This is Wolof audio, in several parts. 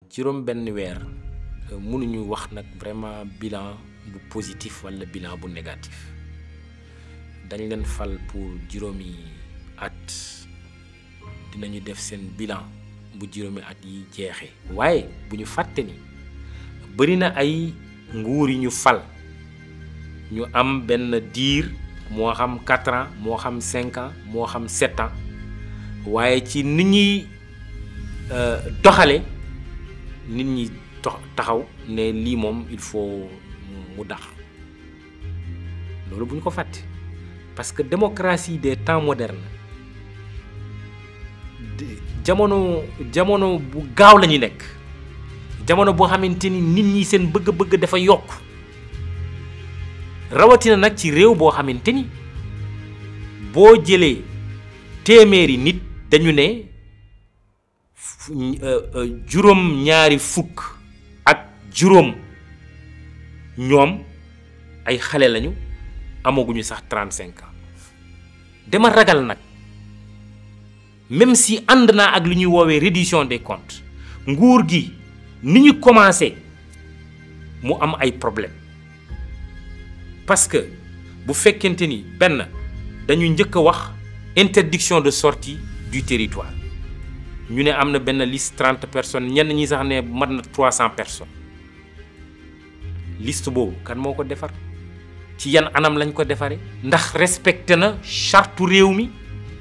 juróom benn weer mënuñu wax nag vraiment bilan bu positif walla bilan bu négatif dañ leen fal pour juróomi at dinañu def seen bilan bu juróomi at yi jeexee waaye bu ñu fàtte ni bari na ay nguur yi ñu fal ñu am benn diir moo xam quatre ans moo xam cinq ans moo xam sept ans waaye ci nit ñuy doxale nit ñi taxaw ne lii moom il faut mu dax loolu bu ñu ko fàtte parce que démocratie des temps modernes jamono jamono bu gaaw la ñu nekk jamono boo xamante ni nit ñi seen bëgg-bëgg dafa yokk rawatina nag ci réew boo xamante ni boo jëlee téeméeri nit dañu ne juróom ñaari fukk ak juróom ñoom ay xale lañu amaguñu sax 35 ans dama ragal nag même si ànd naa ak li ñuy woowee reddition des comptes nguur gi ni ñu commencé mu am ay problème parce que bu fekkente ni benn dañu njëkk a wax interdiction de sortie du territoire ñu ne am na benn liste trente personnes ñenn ñi sax ne mat na trois cent personnes liste boobu kan moo ko defar ci yan anam lañ ko defaree ndax respecté na charte réew mi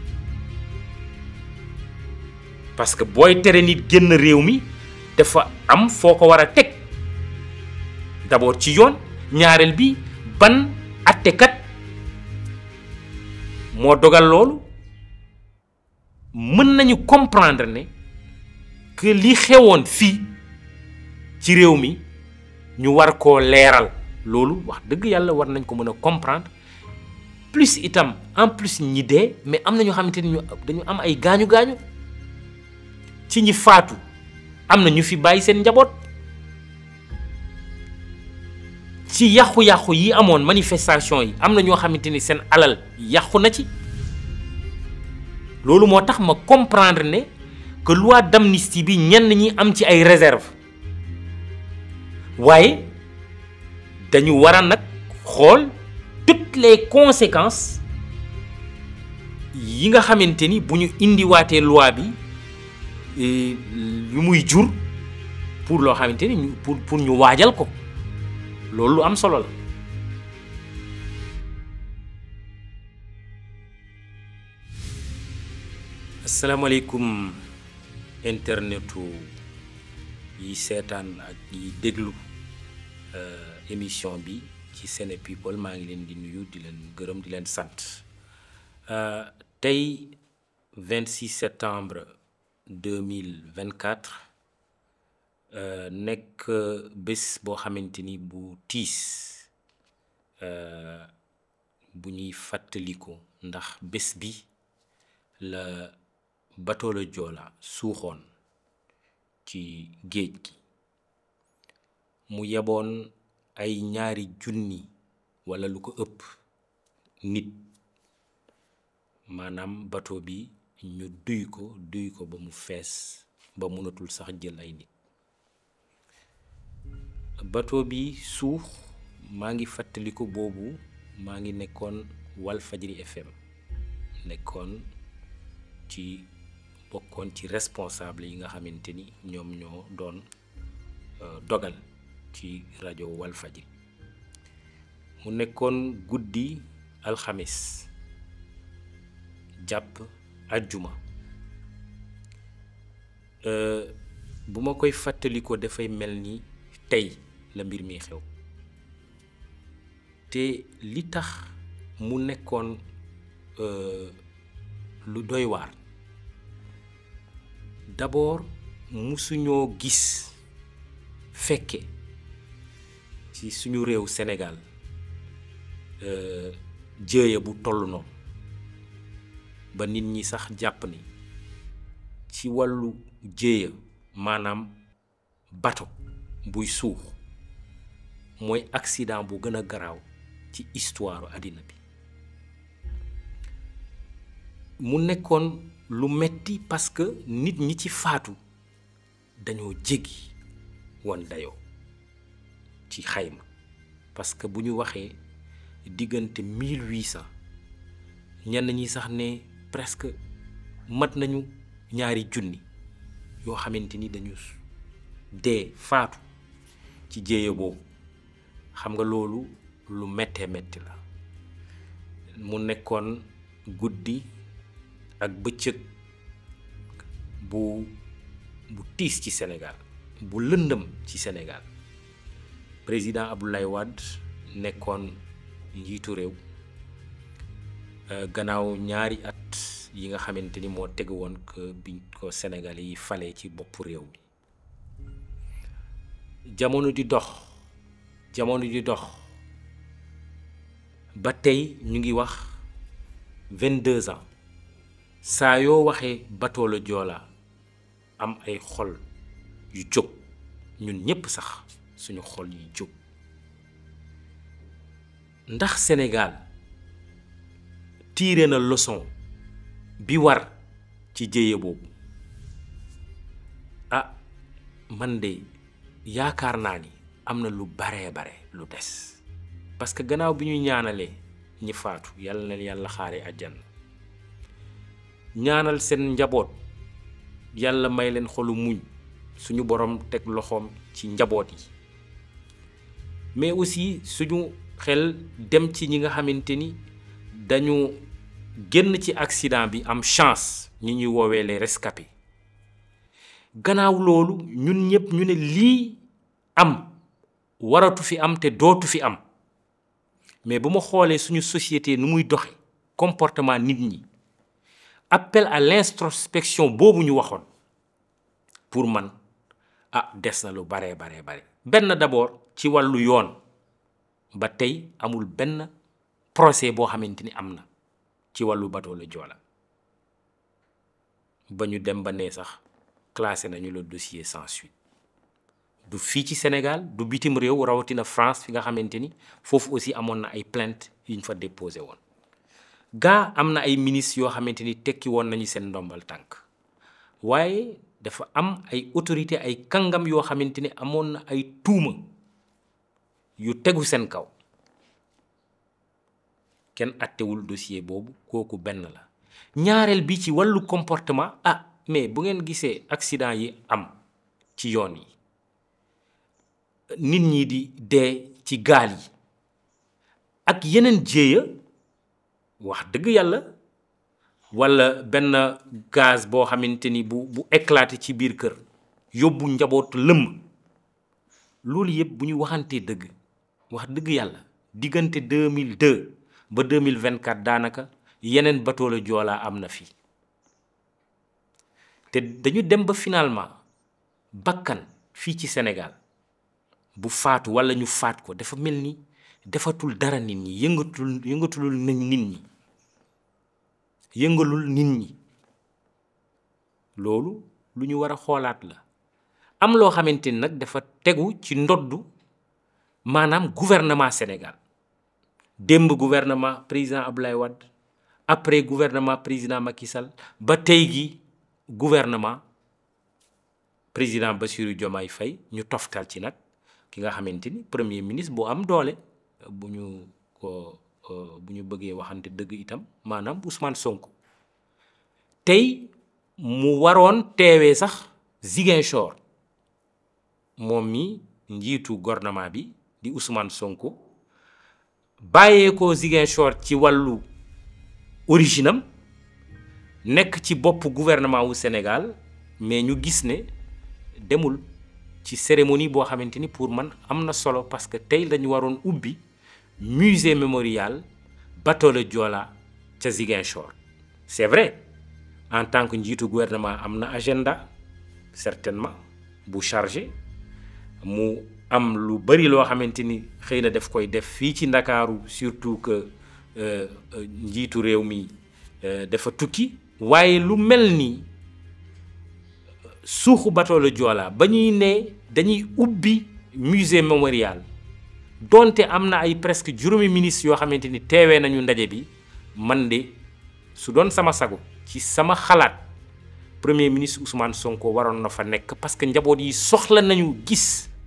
parce que booy tere nit génn réew mi dafa am foo ko war a teg d'abord ci yoon ñaareel bi ban attekat moo dogal loolu mën nañu comprendre ne que li xewoon fii ci réew mi ñu war koo leeral loolu wax dëgg yàlla war nañ ko mën a comprendre plus itam en plus ñi dee mais am na ñoo xamante ni ñu dañu am ay gaañu gaañu ci ñi faatu am na ñu fi bàyyi seen njaboot ci yàqu-yàqu yi amoon manifestation yi am na ñoo xamante ni seen alal yàqu na ci loolu moo tax ma comprendre ne que loi d'amnistie bi ñenn ñi am ci ay réserve waaye dañu war a nag xool toutes les conséquences yi nga xamante ni bu ñu indiwaatee loi bi yu muy jur pour loo xamante ni ñu pour pour ñu waajal ko loolu lu am solo la. asalaamaaleykum internetu yi seetaan ak yi déglu émission bi ci Sene People maa ngi leen di nuyu di leen gërëm di leen sant tey 26 septembre 2024 nekk bés boo xamante ni bu tiis bu ñuy fàttaliku ndax bés bi la bateau le Joola suuxoon ci géej gi mu yeboon ay ñaari junni walla lu ko ëpp nit maanaam bateau bi ñu duy ko duy ko ba mu fees ba mënatul sax jël ay nit bateau bi suux maa ngi fàttaliku boobu maa ngi nekkoon Walfajri FM nekkoon ci bokkoon ci responsable yi nga xamante ni ñoom ñoo doon dogal ci rajo Walfajri mu nekkoon guddi alxamis jàpp ajjuma bu ma koy fàttalikoo dafay mel ni tey la mbir mi xew te li tax mu nekkoon lu doy waar d'abord musuñoo gis fekke ci suñu réew Sénégal jéeya bu toll noonu ba nit ñi sax jàpp ni ci wàllu jéeya maanaam bato buy suux mooy accident bu gën a garaaw ci histoire àddina bi mu nekkoon lu metti parce que nit ñi ci faatu dañoo jéggi woon dayoo ci xayma parce que bu ñu waxee diggante 1800 ñenn ñi sax ne presque mat nañu ñaari junni yoo xamante ni dañu dee faatu ci jéeya boobu xam nga loolu lu méttee métti la mu nekkoon guddi ak bëccëg bu bu tiis ci Sénégal bu lëndëm ci Sénégal président Abdoulaye Wade nekkoon njiitu réew gannaaw ñaari at yi nga xamante ni moo tegu woon que biñ ko Sénégal yi fale ci boppu réew mi jamono di dox jamono di dox ba tey ñu ngi wax vingt-deux ans saa yoo waxee bateau le Joola am ay xol yu jóg ñun ñépp sax suñu xol yu jóg ndax Sénégal tiire na leçon bi war ci jéye boobu ah man de yaakaar naa ni am na lu baree bare lu des parce que gannaaw bi ñuy ñaanalee ñi faatu yàlla na yàlla xaare àjjana ñaanal seen njaboot yàlla may leen xolu muñ suñu borom teg loxoom ci njaboot yi mais aussi suñu xel dem ci ñi nga xamante ni dañu génn ci accident bi am chance ñi ñuy woowee les rescapés gannaaw loolu ñun ñëpp ñu ne lii am waratu fi am te dootu fi am mais bu ma xoolee suñu société nu muy doxe comportement nit ñi appel à l'introspection boobu ñu waxoon pour man ah des na lu baree baree bare benn d'abord ci wàllu yoon ba tey amul benn procès boo xamante ni am na ci wàllu bateau le Joola ba ñu dem ba ne sax classé nañu le dossier sans suite du fii ci Sénégal du bitim réew rawatina France fi nga xamante ni foofu aussi amoon na ay plainte yu ñu fa déposé woon gaa am na ay ministres yoo xamante ni tekki woon nañu seen ndombal tànk waaye dafa am ay autorité ay kàngam yoo xamante ni amoon na ay tuuma yu tegu seen kaw kenn attewul dossier boobu kooku benn la ñaareel bi ci wàllu comportement ah mais bu ngeen gisee accident yi am ci yoon yi nit ñi di dee ci gaal yi ak yeneen jéeya wax dëgg yàlla walla benn gaz boo xamante ni bu bu éclaté ci biir kër yóbbu njabootu lëmm loolu yëpp bu ñu waxantee dëgg wax dëgg yàlla diggante 2002 ba 2024 daanaka yeneen bateau le Joola am na fi te dañu dem ba finalement bakkan fii ci Sénégal bu faatu walla ñu faat ko dafa mel ni defatul dara nit ñi yëngatul yëngatulul nit ñi yëngalul nit ñi loolu lu ñu war a xoolaat la am loo xamante ni nag dafa tegu ci ndoddu maanaam gouvernement Sénégal démb gouvernement président Abdoulaye Wade après gouvernement président Macky Sall ba tey gi gouvernement président Bassirou Diomaye Faye ñu toftal ci nag ki nga xamante ni premier ministre bu am doole bu ñu ko bu ñu bëggee waxante dëgg itam maanaam Ousmane Sonko tey mu waroon teewee sax Ziguinchor moom mi njiitu gouvernement bi di Ousmane Sonko bàyyee ko Ziguinchor ci wàllu originam nekk ci bopp gouvernement wu Sénégal mais ñu gis ne demul ci cérémonie boo xamante ni pour man am na solo parce que tey lañu waroon ubbi musée mémorial bateau le Joola ca Ziguinchor c'est vrai en tant que njiitu gouvernement am na agenda certainement bu chargé mu am lu bari loo xamante ni xëy na daf koy def fii ci Ndakaaru surtout que njiitu réew mi dafa tukki waaye lu mel ni suuxu bateau le Joola ba ñuy ne dañuy ubbi musée mémorial donte am na ay presque juróomi ministres yoo xamante ni teewee nañu ndaje bi man de su doon sama sago ci sama xalaat premier ministre Ousmane Sonko waroon na fa nekk parce que njaboot yi soxla nañu gis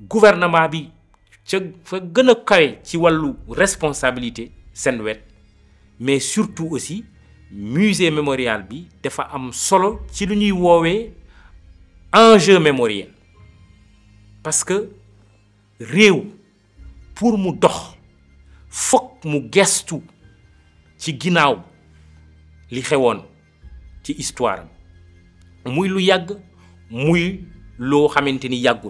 gouvernement bi ca fa gën a kawe ci wàllu responsabilité seen wet mais surtout aussi musée mémorial bi dafa am solo ci lu ñuy woowee enjeu mémoriel parce que réew pour mu dox fokk mu gestu ci ginnaaw li xewoon ci histoire muy lu yàgg muy loo xamante ni yàggul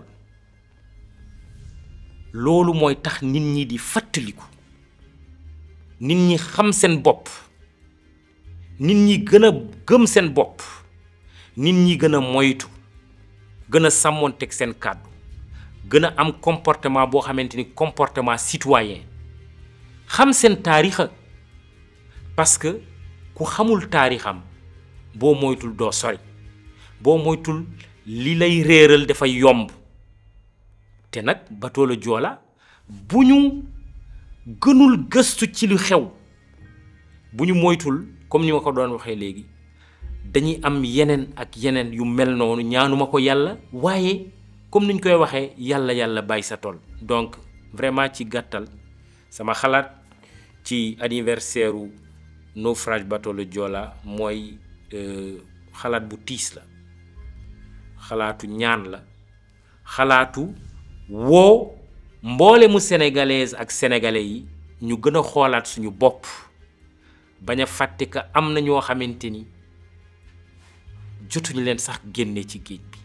loolu mooy tax nit ñi di fàttaliku nit ñi xam seen bopp nit ñi gën a gëm seen bopp nit ñi gën a moytu gën a sàmmoonteeg seen kàddu gën a am comportement boo xamante ni comportement citoyen xam seen taarixa parce que ku xamul taarixam boo moytul doo sori boo moytul li lay réeral dafay yomb te nag bateau le Joola bu ñu gënul gëstu ci lu xew bu ñu moytul comme ni ma ko doon waxee léegi dañuy am yeneen ak yeneen yu mel noonu ñaanuma ko yàlla waaye comme niñ koy waxee yàlla yàlla bàyyi sa tool donc vraiment ci gàttal sama xalaat ci anniversaire u naufrage bateau le Joola mooy xalaat bu tiis la xalaatu ñaan la xalaatu woo mboole mu sénégalaise ak sénégalais yi ñu gën a xoolaat suñu bopp bañ a fàtte que am na ñoo xamante ni jotuñu leen sax génne ci géej bi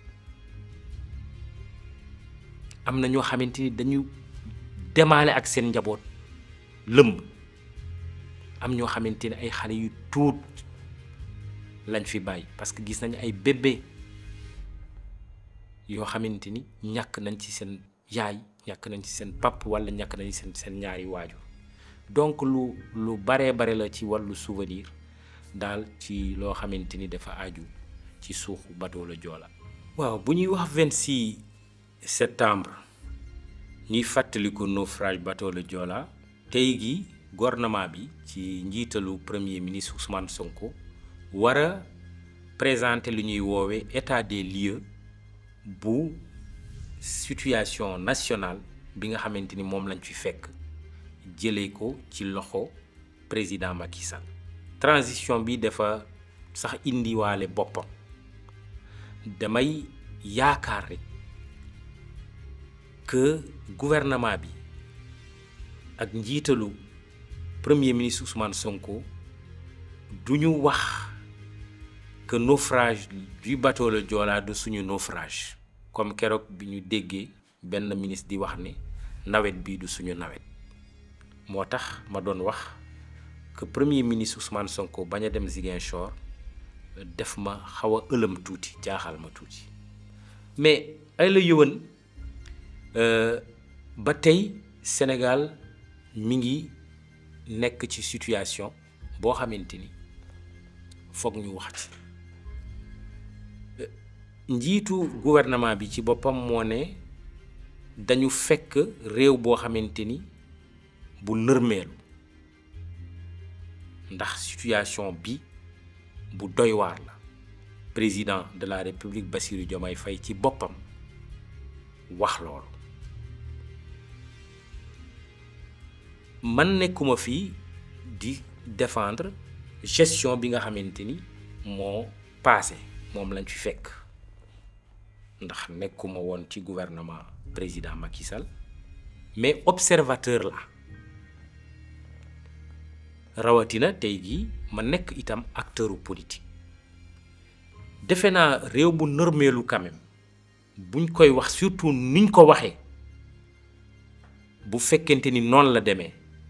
am na ñoo xamante ni dañu demaale ak seen njaboot lëmb am ñoo xamante ni ay xale yu tuut lañ fi bàyyi parce que gis nañu ay bébé yoo xamante ni ñàkk nañ ci seen yaay ñàkk nañ ci seen pap walla ñàkk nañ seen seen ñaari waajur donc lu lu baree bare la ci wàllu souvenir daal ci loo xamante ni dafa aju ci suuxu bateau le Joola waaw bu ñuy wax 26 septembre ñuy fàttaliku naufrage bateau le Joola tey gi gouvernement bi ci njiitalu premier ministre Ousmane Sonko war a présenter lu ñuy woowee état des lieux bu situation nationale bi nga xamante ni moom lañ fi fekk jëlee ko ci loxo président Macky Sall transition bi dafa sax indiwaale boppam damay yaakaar rek que gouvernement bi ak njiitalu premier ministre Ousmane Sonko du ñu wax que naufrage du bateau le Joola du suñu naufrage comme keroog bi ñu déggee benn ministre di wax ne nawet bii du suñu nawet moo tax ma doon wax que premier ministre Ousmane Sonko bañ a dem Ziguinchor def ma xaw a ëlëm tuuti jaaxal ma tuuti mais ay la yëwan ba tey Sénégal mi ngi nekk ci situation boo xamante ni foog ñu wax ci njiitu gouvernement bi ci boppam moo ne dañu fekk réew boo xamante ni bu nërmeelu ndax situation bi bu doy waar la président de la république Bassirou Diomaye Faye ci boppam wax loolu man nekkuma fii di défendre gestion bi nga xamante ni moo passé moom lañ fi fekk ndax nekkuma woon ci gouvernement président Macky Sall mais observateur la rawatina tey jii ma nekk itam acteuru politique defe naa réew bu nërmeelu quand même buñ koy wax surtout niñ ko waxee bu fekkente ni noonu la demee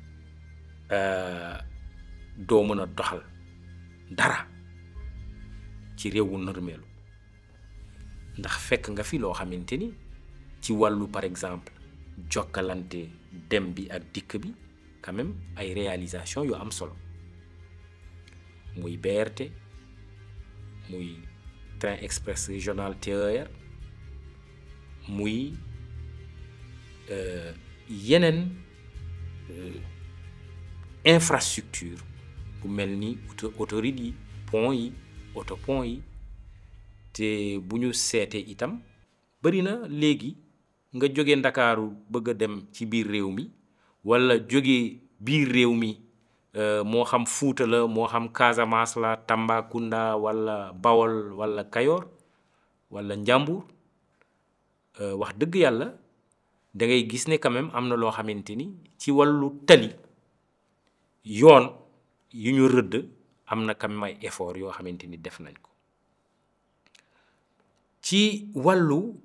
doo mën a doxal dara ci réew wu nërmeelu ndax fekk nga fi loo xamante ni ci wàllu par exemple jokkalante dem bi ak dikk bi quand même ay réalisation yu am solo muy BRT muy train express régional TER muy yeneen infrastructure bu mel ni auto autoroute yi pont yi autopont yi te bu ñu seetee itam bari na léegi nga jóge ndakaaru bëgg a dem ci biir réew mi walla jóge biir réew mi moo xam Fuuta la moo xam Casamance la Tambacounda walla Bawol walla Kayoor walla Njàmbur wax dëgg yàlla da ngay gis ne quand même am na loo xamante ni ci wàllu tali yoon yu ñu rëdd am na quand même ay effort yoo xamante ni def nañ ko ci wàllu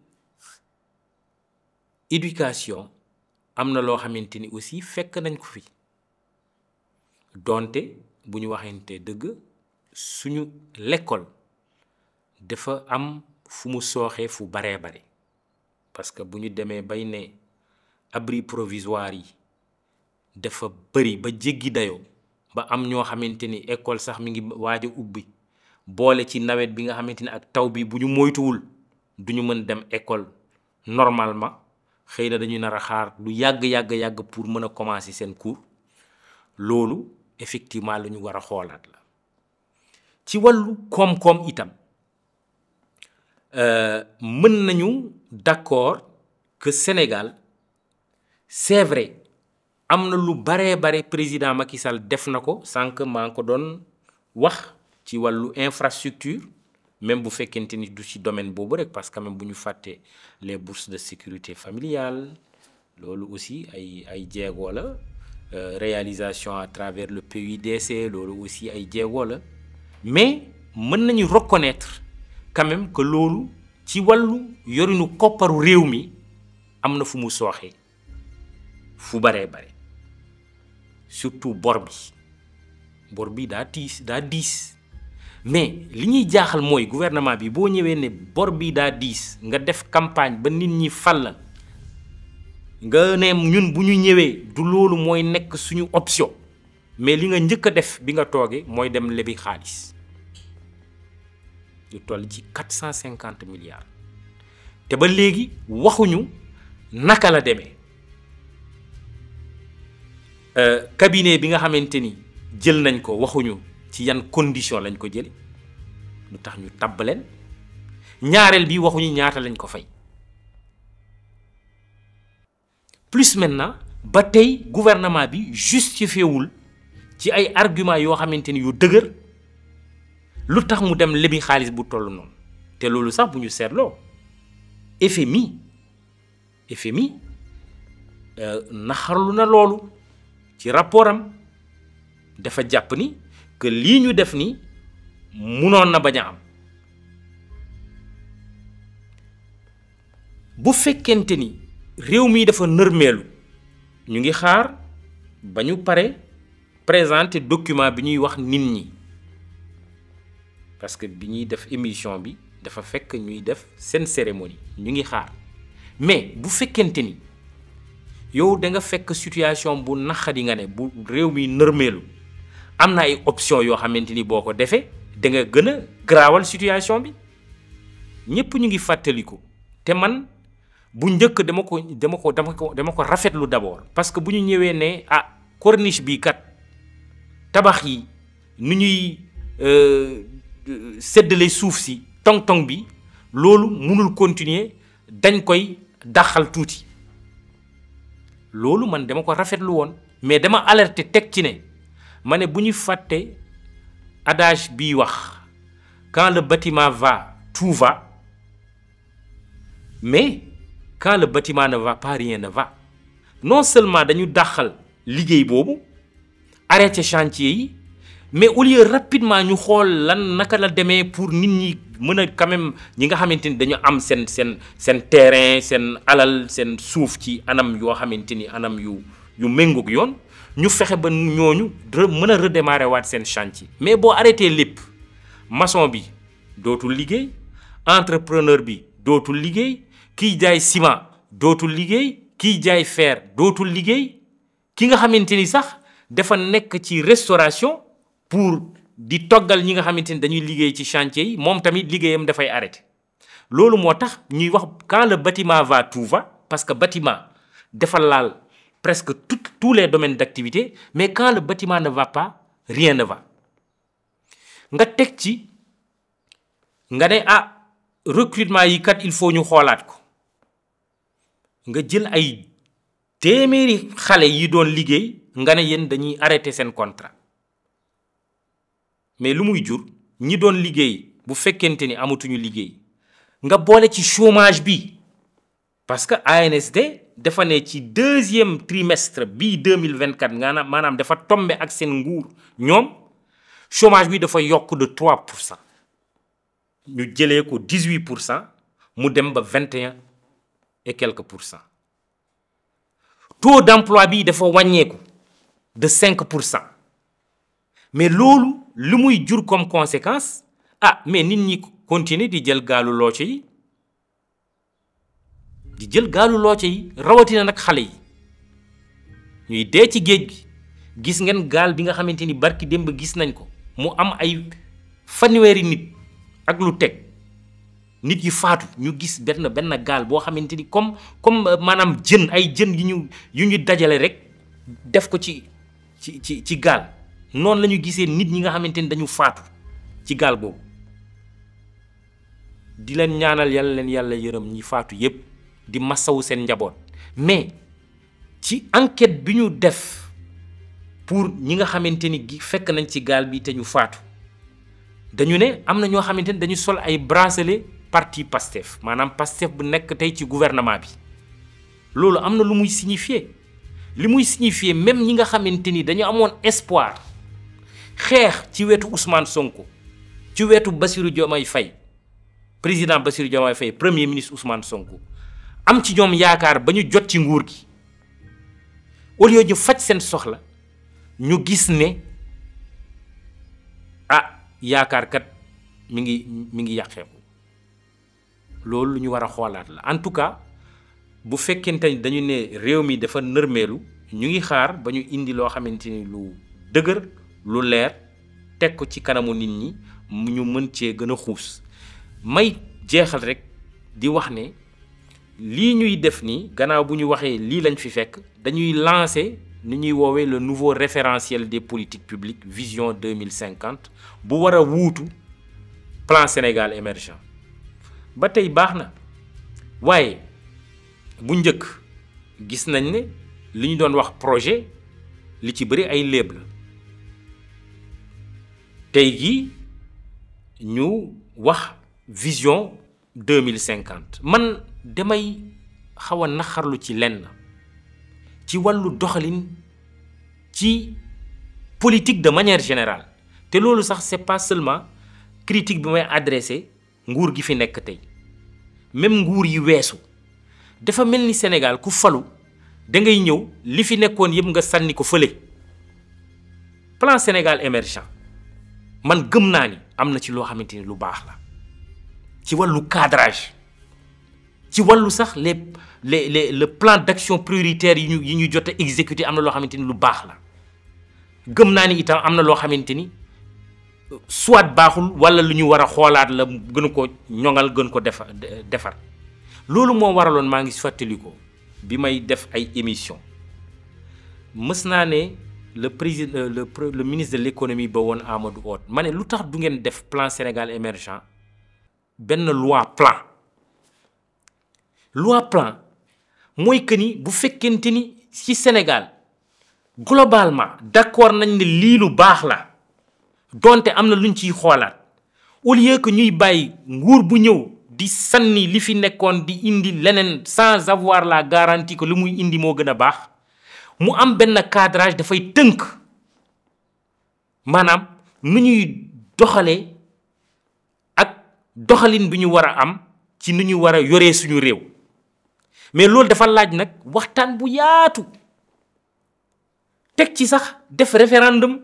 éducation am na loo xamante ni aussi fekk nañ ko fi donte bu ñu waxante dëgg suñu l'école dafa am fu mu sooxee fu baree bare parce que bu ñu demee bay ne abri provisoire yi dafa bëri ba jéggi dayoo ba am ñoo xamante ni école sax mi ngi waaj a ubbi boole ci nawet bi nga xamante ni ak taw bi bu ñu moytuwul du ñu mën dem école normalement xëy na dañuy nar a xaar lu yàgg yàgg yàgg pour mën a commencer seen cours loolu effectivement lu ñu war a xoolaat la ci wàllu koom-koom itam mën nañu d'accord que Sénégal c'est vrai am na lu baree bare président Macky Sall def na ko sànq maa ngi ko doon wax ci wàllu infrastructure même bu fekkente ni du ci domaine boobu rek parce que même bu ñu fàttee les bourses de sécurité familiale loolu aussi ay ay jéego la réalisation à travers le PUDC loolu aussi ay jéego la mais mën nañu reconnaître quand même que loolu ci wàllu yorinu kopparu réew mi am na fu mu sooxee fu baree bare surtout bor bi bor bi daa tiis daa diis mais li ñuy jaaxal mooy gouvernement bi boo ñëwee ne bor bi daa diis nga def campagne ba nit ñi fal la nga ne ñun bu ñu ñëwee du loolu mooy nekk suñu option mais li nga njëkk a def bi nga toogee mooy dem lebi xaalis lu toll ci quatre cent cinquante milliards te ba léegi waxuñu naka la demee cabinet bi nga xamante ni jël nañ ko waxuñu ci yan condition lañ ko jële lu tax ñu tabb leen ñaareel bi waxuñu ñaata lañ ko fay plus maintenant ba tey gouvernement bi justifié wul ci ay argument yoo xamante ni yu dëgër lu tax mu dem lebi xaalis bu toll noonu te loolu sax bu ñu seetloo FMI FMI naxarlu na loolu ci rapport am dafa jàpp ni que lii ñu def ni munoon na bañ a am bu fekkente ni réew mi dafa nërmeelu ñu ngi xaar ba ñu pare présenter document bi ñuy wax nit ñi parce que bi ñuy def émission bi dafa fekk ñuy def seen cérémonie ñu ngi xaar mais bu fekkente ni yow da nga fekk situation bu naqadi nga ne bu réew mi nërmeelu am na ay option yoo xamante ni boo ko defee da nga gën a garaawal situation bi ñëpp ñu ngi fàttaliku te man bu njëkk dama ko dama ko dama ko dama ko rafetlu d'abord parce que bu ñu ñëwee ne ah corniche bi kat tabax yi nu ñuy séddale suuf si tong-tong bi loolu mënul continuer dañ koy daxal tuuti loolu man dama ko rafetlu woon mais dama alerter teg ci ne ma ne bu ñu fàtte adage bii wax quand le bâtiment va tout va mais quand le bâtiment ne va pas rien ne va non seulement dañu dàqal liggéey boobu arrêté chantier yi mais au lieu rapidement ñu xool lan naka la demee pour nit ñi mën a quand même ñi nga xamante ni dañu am seen seen seen terrain seen alal seen suuf ci anam yoo xamante ni anam yu yu méngoog yoon ñu fexe ba ñooñu mën a redémarrer waat seen chantier mais boo arrêté lépp maçon bi dootul liggéey entrepreneur bi dootul liggéey kiy jaay ciment dootul liggéey kiy jaay fer dootul liggéey ki nga xamante ni sax dafa nekk ci restauration pour di toggal ñi nga xamante ni dañuy liggéey ci chantier yi moom tamit liggéeyam dafay arrêté loolu moo tax ñuy wax quand le bâtiment va tout va parce que bâtiment dafa laal presque tout tous les domaines d'activité mais quand le bâtiment ne va pas rien ne va nga teg ci nga ne ah recrutement yi kat il faut ñu xoolaat ko nga jël ay téeméeri xale yi doon liggéey nga ne yéen dañuy arrêté seen contrat mais lu muy jur ñi doon liggéey bu fekkente ni amatuñu liggéey nga boole ci chômage bi parce que ANSD dafa ne ci deuxième trimestre bii 2024 nga maanaam dafa tombe ak seen nguur ñoom chômage bi dafa yokk de 3 pour cent ñu jëlee ko 18 pour cent mu dem ba 21 et quelques pour cent taux d'emploi bi dafa wàññeeku de 5 pour cent mais loolu lu muy jur comme conséquence ah mais nit ñi continuer di jël gaalu looco yi di jël gaalu looco yi rawatina nag xale yi ñuy dee ci géej gi gis ngeen gaal bi nga xamante ni barki démb gis nañ ko mu am ay fanweeri nit ak lu teg nit yi faatu ñu gis benn benn gaal boo xamante ni comme comme maanaam jën ay jën yu ñu yu ñu dajale rek def ko ci ci ci ci gaal noonu la ñu gisee nit ñi nga xamante ni dañu faatu ci gaal boobu di leen ñaanal yàlla leen yàlla yërëm ñi faatu yépp di masawu seen njaboot mais ci enquête bi ñu def pour ñi nga xamante ni gi fekk nañ ci gaal bi te ñu faatu dañu ne am na ñoo xamante ni dañu sol ay bracelet parti Pastef maanaam Pastef bu nekk tey ci gouvernement bi loolu am na lu muy signifier li muy signifier même ñi nga xamante ni dañu amoon espoir xeex ci wetu Ousmane Sonko ci wetu Bassirou Diomaye Faye président Bassirou Diomaye Faye premier ministre Ousmane Sonko am ci ñoom yaakaar ba ñu jot ci nguur gi au lieu ñu faj seen soxla ñu gis ne ah yaakaar kat mi ngi mi ngi yàqeeku loolu lu ñu war a xoolaat la en tout cas bu fekkente ni dañu ne réew mi dafa nërmeelu ñu ngi xaar ba ñu indi loo xamante ni lu dëgër lu leer teg ko ci kanamu nit ñi ñu mën cee gën a xuus may jeexal rek di wax ne lii ñuy def nii gannaaw bu ñu waxee lii lañ fi fekk dañuy lancer ni ñuy woowee le nouveau référentiel des politiques publiques vision 2050 bu war a wuutu plan Sénégal émergent ba tey baax na waaye bu njëkk gis nañ ne li ñu doon wax projet li ci bëri ay léeb la tey jii ñu wax vision 2050 man damay xaw a naxarlu ci lenn ci wàllu doxalin ci politique de manière générale te loolu sax c'est pas seulement critique bi may adressé nguur gi fi nekk tey même nguur yi weesu dafa mel ni Sénégal ku falu da ngay ñëw li fi nekkoon yëpp nga sànni ko fële plan Sénégal émergent man gëm naa ni am na ci loo xamante ni lu baax la ci wàllu cadrage ci wàllu sax les les les le plan d'action prioritaire yi ñu yi ñu jot a exécuter am na loo xamante ni lu baax la gëm naa ni itam am na loo xamante ni soit baaxul wala lu ñu war a xoolaat la gën ko ñoŋal gën ko defar defar loolu moo waraloon maa ngi fàttali ko bi may def ay émission mës naa ne le président le le ministre de l'économie ba woon Amadou Hott ma ne lu tax du ngeen def plan Sénégal émergent benn loi plan loi plan mooy que ni bu fekkente ni ci Sénégal globalement d'accord nañ ne lii lu baax la donte am na luñ ciy xoolaat au lieu que ñuy bàyyi nguur bu ñëw di sànni li fi nekkoon di indi leneen sans avoir la garantie que lu muy indi moo gën a baax mu am benn cadrage dafay tënk maanaam nu ñuy doxalee ak doxalin bi ñu war a am ci nu ñu war a yoree suñu réew mais loolu dafa laaj nag waxtaan bu yaatu teg ci sax def référendum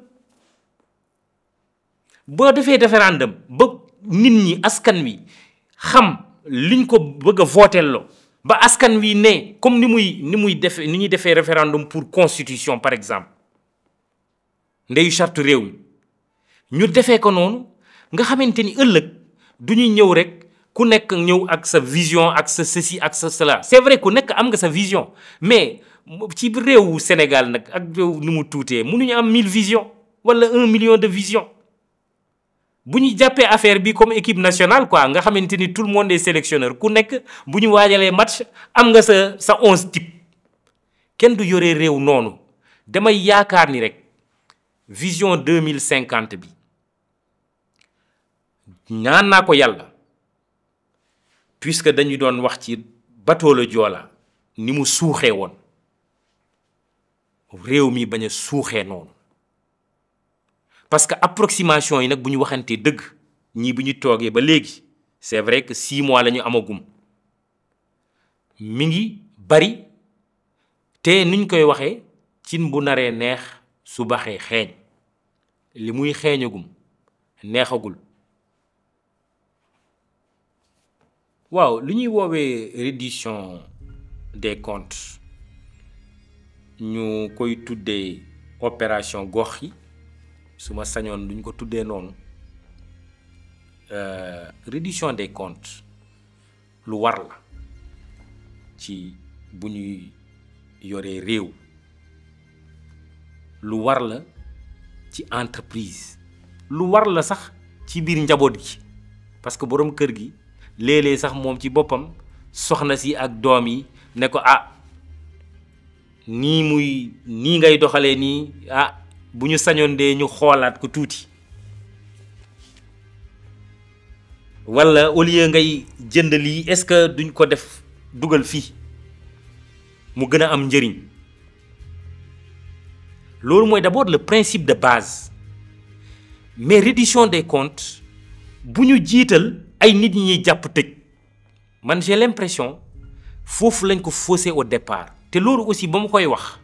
boo defee référendum ba nit ñi askan wi xam liñ ko bëgg a vootelloo ba askan wi ne comme ni muy ni muy defee ni ñuy defee référendum pour constitution par exemple ndeyu charte réew mi ñu defee ko noonu nga xamante ni ëllëg du ñu ñëw rek ku nekk ñëw ak sa vision ak sa ceci ak sa cela c'est vrai ku nekk am nga sa vision mais ci réewu Sénégal nag ak réew nu mu tuutee mënuñu am mille vision wala un million de vision bu ñu jàppee affaire bi comme équipe nationale quoi nga xamante ni tout le monde est sélectionneur ku nekk bu ñu waajalee match am nga sa sa onze type kenn du yore réew noonu damay yaakaar ni rek vision deux mille cinquante bi ñaan naa ko yàlla puisque dañu doon wax ci bateau le Joola ni mu suuxee woon réew mi bañ a suuxee noonu parce que approximation yi nag bu ñu waxantee dëgg ñii bu ñu toogee ba léegi c'est vrai que six mois la ñu amagum mi ngi bari te nuñ koy waxee cin bu naree neex su baxee xeeñ li muy xeeñagum neexagul waaw lu ñuy woowee reddition des comptes ñu koy tuddee opération gox yi su ma sañoon duñ ko tuddee noonu reddition des comptes lu war la ci bu ñuy yoree réew lu war la ci entreprise lu war la sax ci biir njaboot gi parce que boroom kër gi léeg-léeg sax moom ci boppam soxna si ak doom yi ne ko ah nii muy nii ngay doxalee nii ah bu ñu sañoon dee ñu xoolaat ko tuuti walla au lieu ngay jënd lii est-ce que duñ ko def dugal fii mu gën a am njëriñ loolu mooy d'abord le principe de base mais reddition des comptes bu ñu jiital ay nit ñi ñuy jàpp tëj man j'ai l'impression foofu lañ ko faussé au départ te loolu aussi ba mu koy wax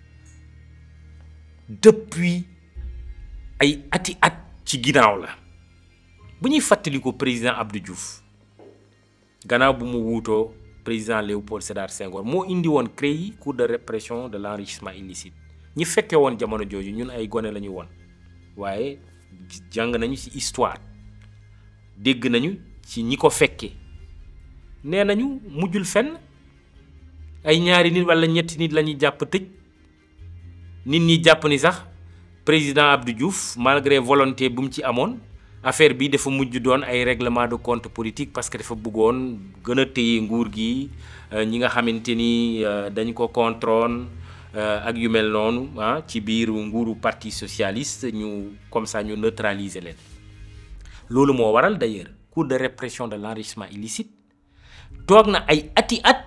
depuis ay ati at ci ginnaaw la bu ñuy fàttaliku président Abdou Diouf gannaaw bu mu wuutoo président Léopold Sédar Senghor moo indi woon CREI cour de répression de l'enrichissement illicite ñi fekke woon jamono jooju ñun ay gone la ñu woon waaye jàng nañu ci histoire dégg nañu ci ñi ko fekke nee nañu mujjul fenn ay ñaari nit walla ñetti nit la ñuy jàpp tëj nit ñi jàpp ni sax président Abdou Diouf malgré volonté bu mu ci amoon affaire bi dafa mujj doon ay règlement de compte politique parce que dafa bëggoon gën a téye nguur gi ñi nga xamante ni dañ ko contrôle ak yu mel noonu ah ci biir nguuru parti socialiste ñu comme ça ñu neutraliser leen loolu moo waral d'ailleurs cour de répression de l'enrichissement illicite toog na ay ati at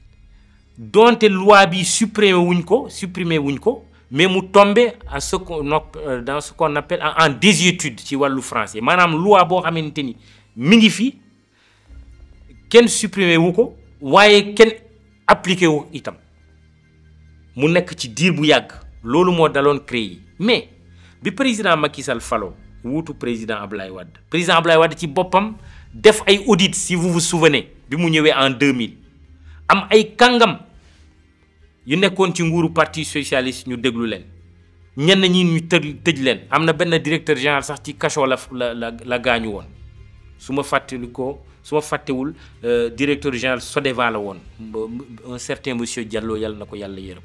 donte loi bi supprimer wuñ ko supprimer wuñ ko mais mu tombé à ce qu'on dans ce qu'on appelle en désuétude ci wàllu français maanaam loi boo xamante ni mi ngi fi kenn supprimer wu ko waaye kenn appliqué wu itam mu nekk ci diir bu yàgg loolu moo daloon CREI mais bi président Macky Sall falo wuutu président Ablaye Wade président Ablaye Wade ci boppam def ay audit si vous vous souvenez bi mu ñëwee en 2000 am ay kàngam yu nekkoon ci nguuru parti socialiste ñu déglu leen ñenn ñi ñu tëj tëj leen am na benn directeur général sax ci cachot la la la la gaañu woon su ma fàttali ko su ma fàttewul directeur général Sodeva la woon un certain monsieur Diallo yàlla na ko yàlla yërëm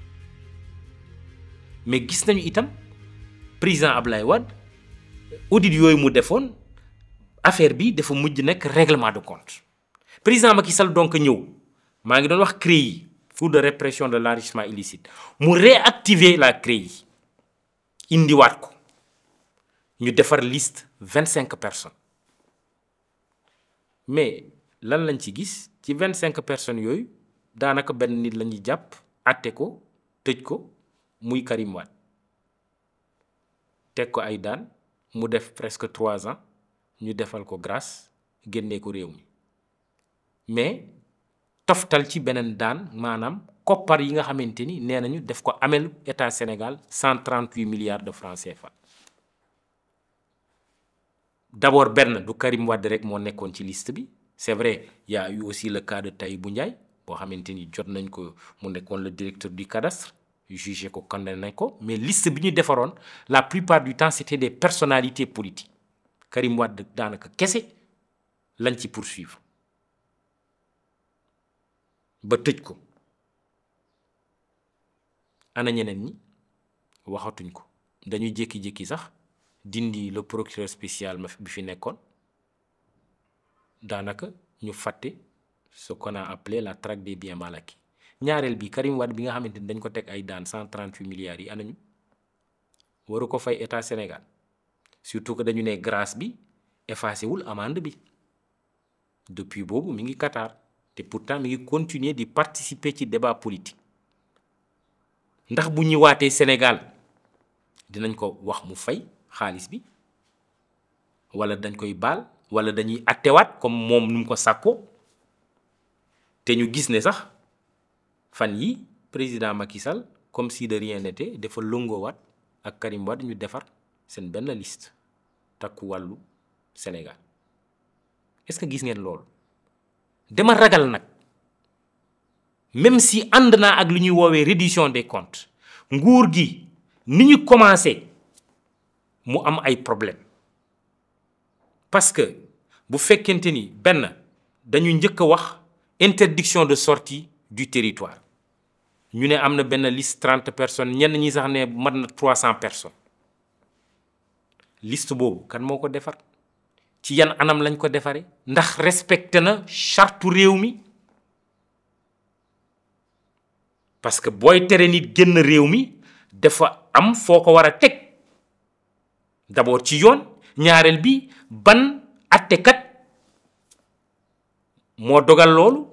mais gis nañu itam président Ablaye Wade audit yooyu mu defoon affaire bi dafa mujj nekk règlement de compte président Macky Sall donc ñëw maa ngi doon wax CREI cour de répression de l'enrichissement illicite mu réactiver la CREI indiwaat ko ñu defar liste vingt cinq personnes mais lan lañ ci gis ci vingt cinq personnes yooyu daanaka benn nit la ñuy jàpp àtte ko tëj ko muy Karim Wade teg ko ay daan mu def presque trois ans ñu defal ko grâce génnee ko réew mi mais toftal ci beneen daan maanaam koppar yi nga xamante ni nee nañu def ko amel état Sénégal 138 milliards de francs CFA d'abord benn du Karim Wade rek moo nekkoon ci liste bi c'est vrai y a eu aussi le cas de Tahibou Ndiaye boo xamante ni jot nañ ko mu nekkoon le directeur du cadastre jugé ko condamné nañ ko mais liste bi ñu defaroon la plupart du temps c'était des personnalités politiques Karim Wade daanaka kese lañ ci poursuivre ba tëj ko ana ñeneen ñi waxatuñ ko dañuy jékki-jékki sax dindi le procureur spécial bi fi nekkoon daanaka ñu fàtte ce qu'on a appelé la traque des biens mal acquis ñaareel bi Karim Wade bi nga xamante ni dañ ko teg ay daan 138 milliards yi anañu waru ko fay état Sénégal surtout que dañu ne grâce bi effacé wul amende bi depuis boobu mi ngi Qatar te pourtant mi ngi continuer di participer ci débat politique ndax bu ñëwaatee Sénégal dinañ ko wax mu fay xaalis bi wala dañ koy baal wala dañuy attewaat comme moom nu mu ko sàkkoo te ñu gis ne sax fan yi président Macky Sall comme si de rien n'était dafa lëngoowaat ak Karim Wade ñu defar seen benn liste takku wàllu Sénégal est-ce que gis ngeen loolu dama ragal nag même si ànd naa ak lu ñuy woowee reddition des comptes nguur gi ni ñu commencé mu am ay problème parce que bu fekkente ni benn dañu njëkk a wax interdiction de sortie du territoire ñu ne am na benn liste trente personnes ñenn ñi sax ne mat na trois cent personnes liste boobu kan moo ko defar ci yan anam lañ ko defaree ndax respecté na charte réew mi parce que booy tere nit génn réew mi dafa am foo ko war a teg d'abord ci yoon ñaareel bi ban attekat moo dogal loolu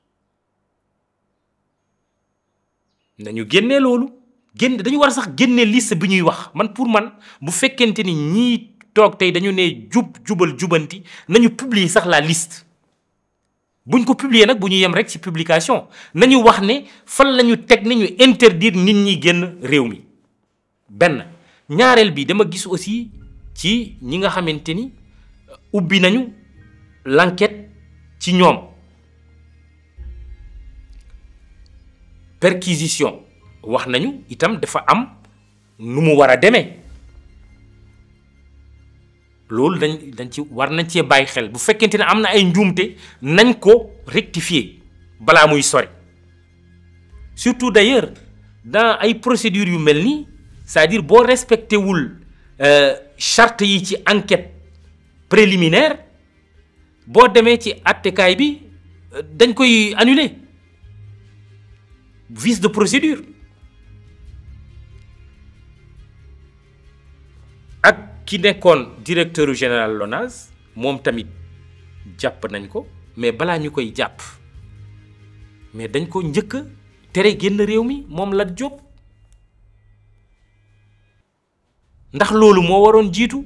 nañu génnee loolu génn dañu war a sax génne liste bi ñuy wax man pour man bu fekkente ni ñii toog tey dañu ne jub jubal jubanti nañu publier sax la liste buñ ko publier nag bu ñu yem rek ci publication nañu wax ne fan la ñu teg ne ñu interdire nit ñi génn réew mi benn ñaareel bi dama gis aussi ci ñi nga xamante ni ubbi nañu l'enquête ci ñoom perquisition wax nañu itam dafa am nu mu war a demee loolu dañ dañ ci war nañ cee bàyyi xel bu fekkente ne am na ay njuumte nañ ko rectifier balaa muy sori surtout d'ailleurs dans ay procédures yu mel nii c'est-à-dire boo respecté wul charte yi ci enquête préliminaire boo demee ci attekaay bi dañ koy annuler vice de procédure ak ki nekkoon directeur général LONASE moom tamit jàpp nañ ko mais balaa ñu koy jàpp mais dañ ko njëkk tere génn réew mi moom Lat Diop ndax loolu moo waroon jiitu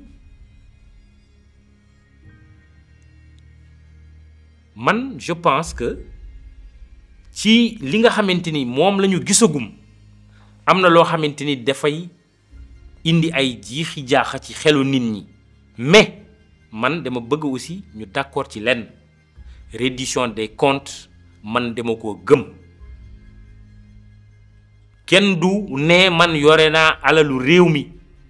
man je pense que ci li nga xamante ni moom la ñu gisagum am na loo xamante ni dafay indi ay jiixi jaaxa ci xelu nit ñi mais man dama bëgg aussi ñu d'accord ci lenn reddition des comptes man dama ko gëm kenn du ne man yore naa alalu réew mi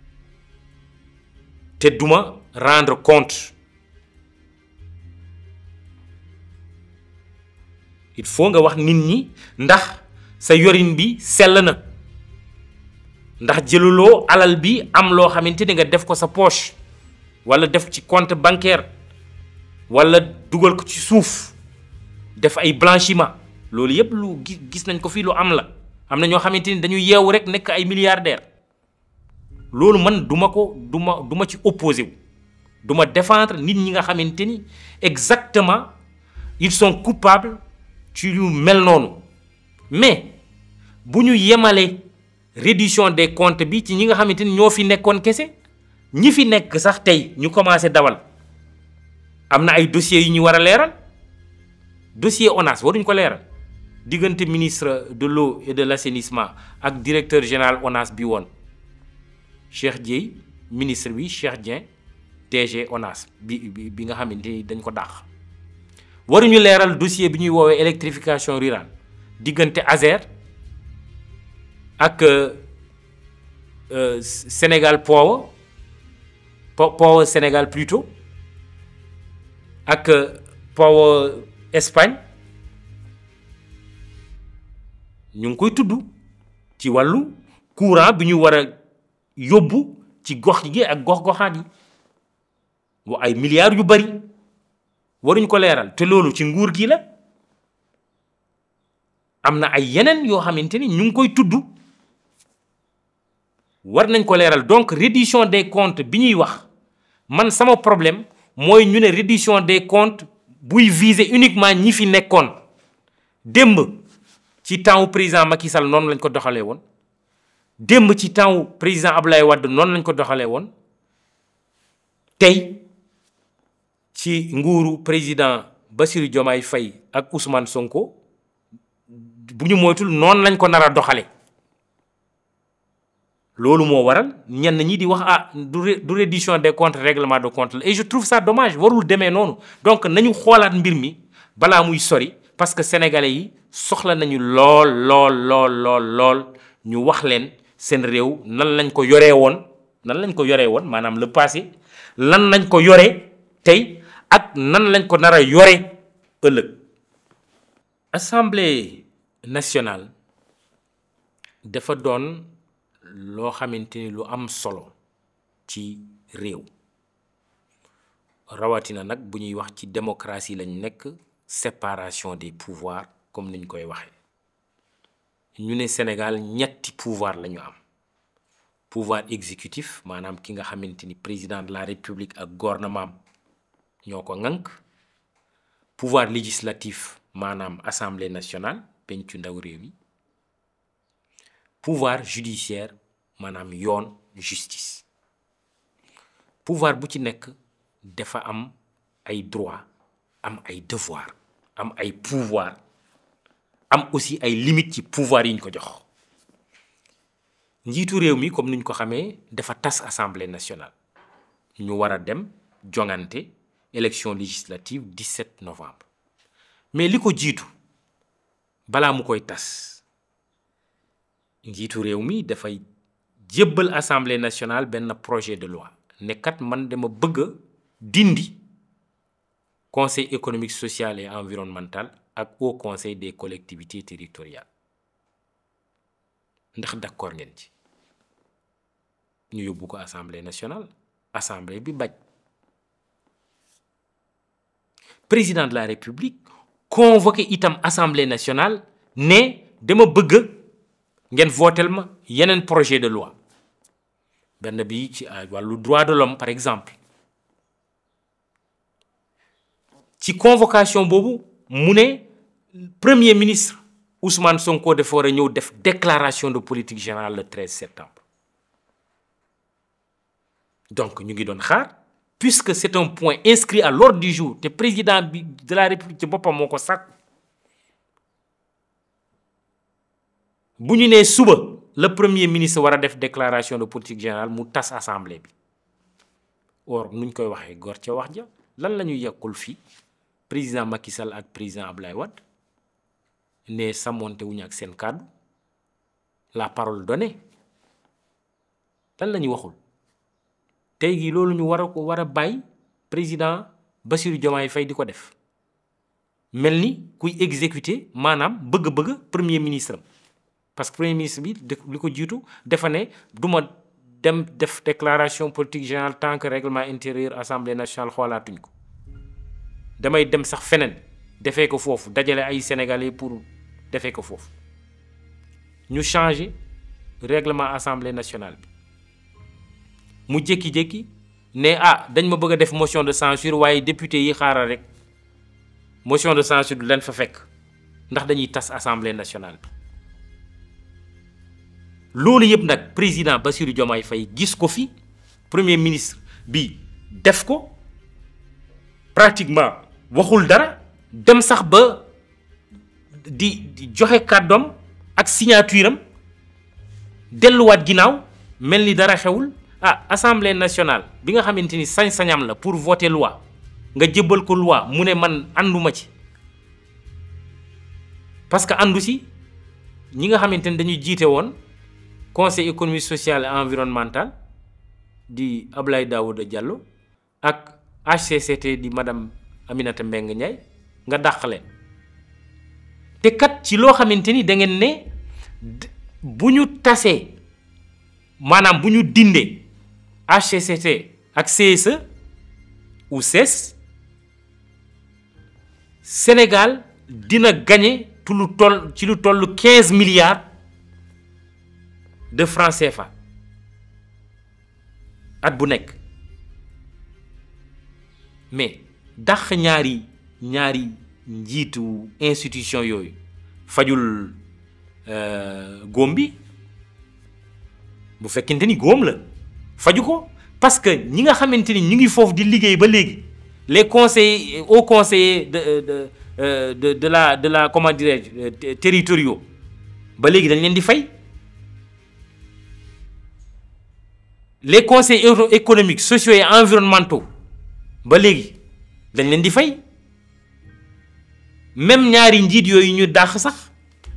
te duma rendre compte il faut nga wax nit ñi ndax sa yorin bi sell na ndax jëluloo alal bi am loo xamante ni nga def ko sa poche wala def ci compte bancaire wala dugal ko ci suuf def ay blanchiment loolu yépp lu gis nañ ko fii lu am la am na ñoo xamante ni dañu yeewu rek nekk ay milliardaire loolu man duma ko duma duma ci opposé wu duma défendre nit ñi nga xamante ni exactement ils sont coupables ci lu mel noonu mais bu ñu yemalee reddition des comptes bi ci ñi nga xamante ni ñoo fi nekkoon kese ñi fi nekk sax tey ñu commencé dawal am na ay dossiers yu ñu war a leeral dossier ONAS waruñ ko leeral diggante ministre de l'eau et de l'assainissement ak directeur général ONAS bi woon Cheikh Dieye ministre bi Cheikh Dieng DG ONAS bi bi nga xamante ni dañ ko dàq waruñu leeral dossier bi ñuy woowee électrification rurale diggante ASER ak Sénégal Power Power Sénégal plutôt ak Power Espagne ñu ngi koy tudd ci wàllu courant bi ñu war a yóbbu ci gox gi ak gox-goxaat yi wa ay milliards yu bari waruñ ko leeral te loolu ci nguur gi la am na ay yeneen yoo xamante ni ñu ngi koy tudd war nañ ko leeral donc reddition des comptes bi ñuy wax man sama problème mooy ñu ne reddition des comptes buy viser uniquement ñi fi nekkoon démb ci temps président Macky Sall noonu lañ ko doxalee woon démb ci temps président Abdoulaye Wade noonu lañ ko doxalee woon tey ci nguuru président Bassirou Diomaye Faye ak Ousmane Sonko bu ñu moytul noonu lañ ko nar a doxale loolu moo waral ñenn ñi di wax ah du du reddition des comptes règlement de compte la et je trouve ça dommage warul demee noonu donc nañu xoolaat mbir mi balaa muy sori parce que sénégalais yi soxla nañu lool lool lool lool lool ñu wax leen seen réew nan lañ ko yoree woon nan lañ ko yoree woon maanaam le passé lan lañ ko yoree tey ak nan lañ ko nar a yore ëllëg. assemblée nationale dafa doon loo xamante ni lu am solo ci réew rawatina nag bu ñuy wax ci démocratie lañ nekk séparation des pouvoirs comme niñ koy waxee ñu ne Sénégal ñetti pouvoir la ñu am pouvoir exécutif maanaam ki nga xamante ni président de la république ak gouvernement ñoo ko ŋànk pouvoir législatif maanaam assemblée nationale pencu ndaw réew yi pouvoir judiciaire maanaam yoon justice pouvoir bu ci nekk dafa am ay droit am ay devoir am ay pouvoir am aussi ay limites ci pouvoir yi ñu ko jox njiitu réew mi comme ni ñu ko xamee dafa tas assemblée nationale ñu war a dem jongante élection législative 17 novembre mais li ko jiitu balaa mu koy tas njiitu réew mi dafay jébbal assemblée nationale benn projet de loi ne kat man dama bëgg a dindi conseil économique social et environnemental ak haut conseil des collectivités territoriales ndax d'accord ngeen ci ñu yóbbu ko assemblée nationale assemblée bi bañ président de la république convoqué itam assemblée nationale ne dama bëgg ngeen votel ma yeneen projet de loi benn bi ci wàllu droit de l'homme par exemple ci convocation boobu mu ne premier ministre Ousmane Sonko dafa war a ñëw def déclaration de politique générale le 13 septembre donc ñu ngi doon xaar puisque c'est un point inscrit à l'ordre du jour te président bi de la république ci boppam moo ko sàkk bu ñu nee suba le premier ministre war a def déclaration de politique générale mu tas assemblée bi or nuñ koy waxee gor ca wax ja lan la ñuy yàqul fii président Macky Sall ak président Ablaye Wade ne samonte wuñu ak seen kàddu la parole donnée lan la ñuy waxul tey gi loolu ñu war a ko war a bàyyi président Bassirou Diomaye Faye di ko def mel ni kuy exécuter maanaam bëgg-bëgg premier ministre am parce que premier ministre bi li ko jiitu dafa ne du ma dem def déclaration politique générale tant que règlement intérieur assemblée nationale xoolaatuñ ko damay dem sax feneen defee ko foofu dajale ay sénégalais pour defee ko foofu ñu changer règlement assemblée nationale bi mu jékki-jékki ne ah dañ ma bëgg a def motion de censure waaye député yi xaaral rek motion de censure du leen fa fekk ndax dañuy tas assemblée nationale bi loolu yëpp nag président Bassirou Diomaye Faye gis ko fi premier ministre bi def ko pratiquement waxul dara dem sax ba di di joxe kàddoom ak signature am delluwaat ginnaaw mel ni dara xewul ah assemblée nationale bi nga xamante ni sañ-sañam la pour voter loi nga jébbal ko loi mu ne man ànduma ci parce que àndu si ñi nga xamante ni dañuy jiite woon conseil économique social et environnemental di Ablaye Daouda Diallo ak HCCT di madame Aminata Mbengue Ndiaye nga dàq leen te kat ci loo xamante ni da ngeen ne bu ñu tasee maanaam bu ñu dindee HCCT ak CSE ou CES Sénégal dina gagner tu lu toll ci lu toll quinze milliards de francs CFA at bu nekk mais dàq ñaari ñaari njiitu institution yooyu fajul góom bi bu fekkente ni góom la faju ko parce que ñi nga xamante ni ñu ngi foofu di liggéey ba léegi les conseillers hauts conseillers de de de de la de la comment dirais-je territoriaux ba léegi dañ leen di fay les conseils économiques sociaux et environnementaux ba léegi dañ leen di fay même ñaari njiit yooyu ñu dàq sax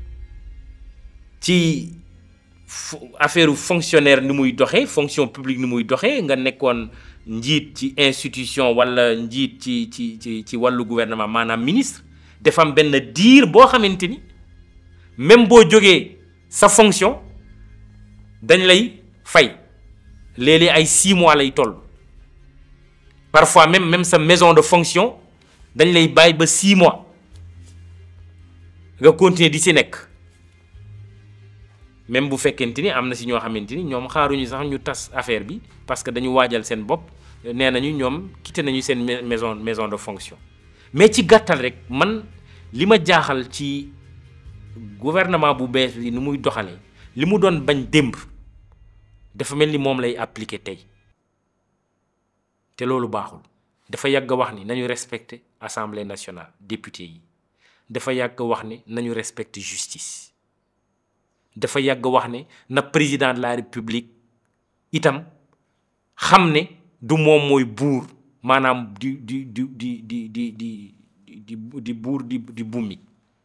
ci affaire fonctionnaire ni muy doxee fonction publique ni muy doxee nga nekkoon njiit ci institution walla njiit ci ci ci ci wàllu gouvernement maanaam ministre dafa am benn diir boo xamante ni même boo jógee sa fonction dañ lay fay léeg-léeg ay six mois lay toll parfois même même sa maison de fonction dañ lay bàyyi ba six mois nga continuer di si nekk même bu fekkente ni am na si ñoo xamante ni ñoom xaaruñu sax ñu tas affaire bi parce que dañu waajal seen bopp nee nañu ñoom quitté nañu seen maison maison de fonction mais ci gàttal rek man li ma jaaxal ci gouvernement bu bees bi ni muy doxalee li mu doon bañ démb dafa mel ni moom lay appliquer tey te loolu baaxul dafa yàgg wax ni nañu respecter assemblée nationale député yi dafa yàgg wax ni nañu respecter justice dafa yàgg wax ne na président de la république itam xam ne du moom mooy buur maanaam di di di di di di di di di buur di di bummi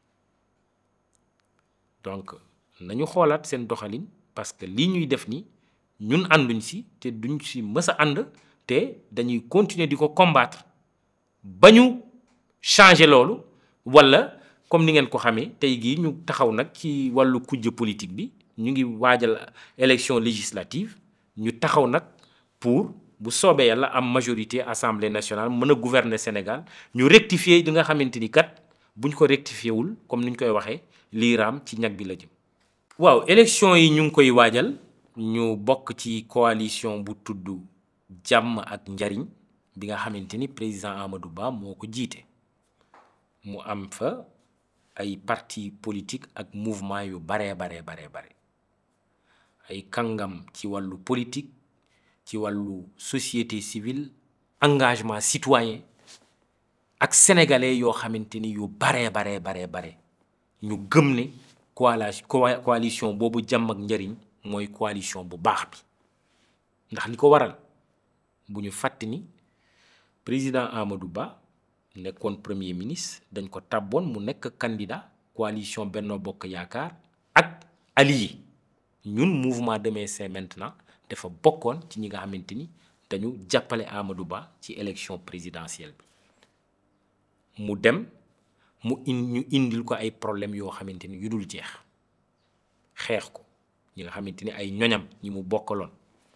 donc nañu xoolaat seen doxalin parce que lii ñuy def ni ñun ànduñ si te duñ si mës a ànd te dañuy continuer di ko combattre ba ñu changer loolu walla comme ni ngeen ko xamee tey gii ñu taxaw nag ci wàllu kujje politique bi ñu ngi waajal élection législative ñu taxaw nag pour bu soobee yàlla am majorité assemblée nationale mën a gouverner Sénégal ñu rectifier li nga xamante ni kat buñ ko rectifier wul comme ni ñu koy waxee lii raam ci ñag bi la jëm. waaw élection yi ñu ngi koy waajal ñu bokk ci coalition bu tudd jàmm ak njariñ bi nga xamante ni président Amadou Ba moo ko jiite mu am fa. ay parti politique ak mouvement yu baree baree baree bare ay kàngam ci wàllu politique ci wàllu société civile engagement citoyen ak sénégalais yoo xamante ni yu baree baree baree bare ñu gëm ne coalition boobu jàmm ak njariñ mooy coalition bu baax bi ndax li ko waral bu ñu fàtte ni président Amadou Ba nekkoon premier ministre dañ ko tàbboon mu nekk candidat coalition Benno Bokk Yaakaar ak allié ñun mouvement Demain c'est maintenant dafa bokkoon ci ñi nga xamante ni dañu jàppale Amadou Ba ci élection présidentielle bi mu dem mu in ñu indil ko ay problème yoo xamante ni yu dul jeex xeex ko ñi nga xamante ni ay ñoñam ñi mu bokkaloon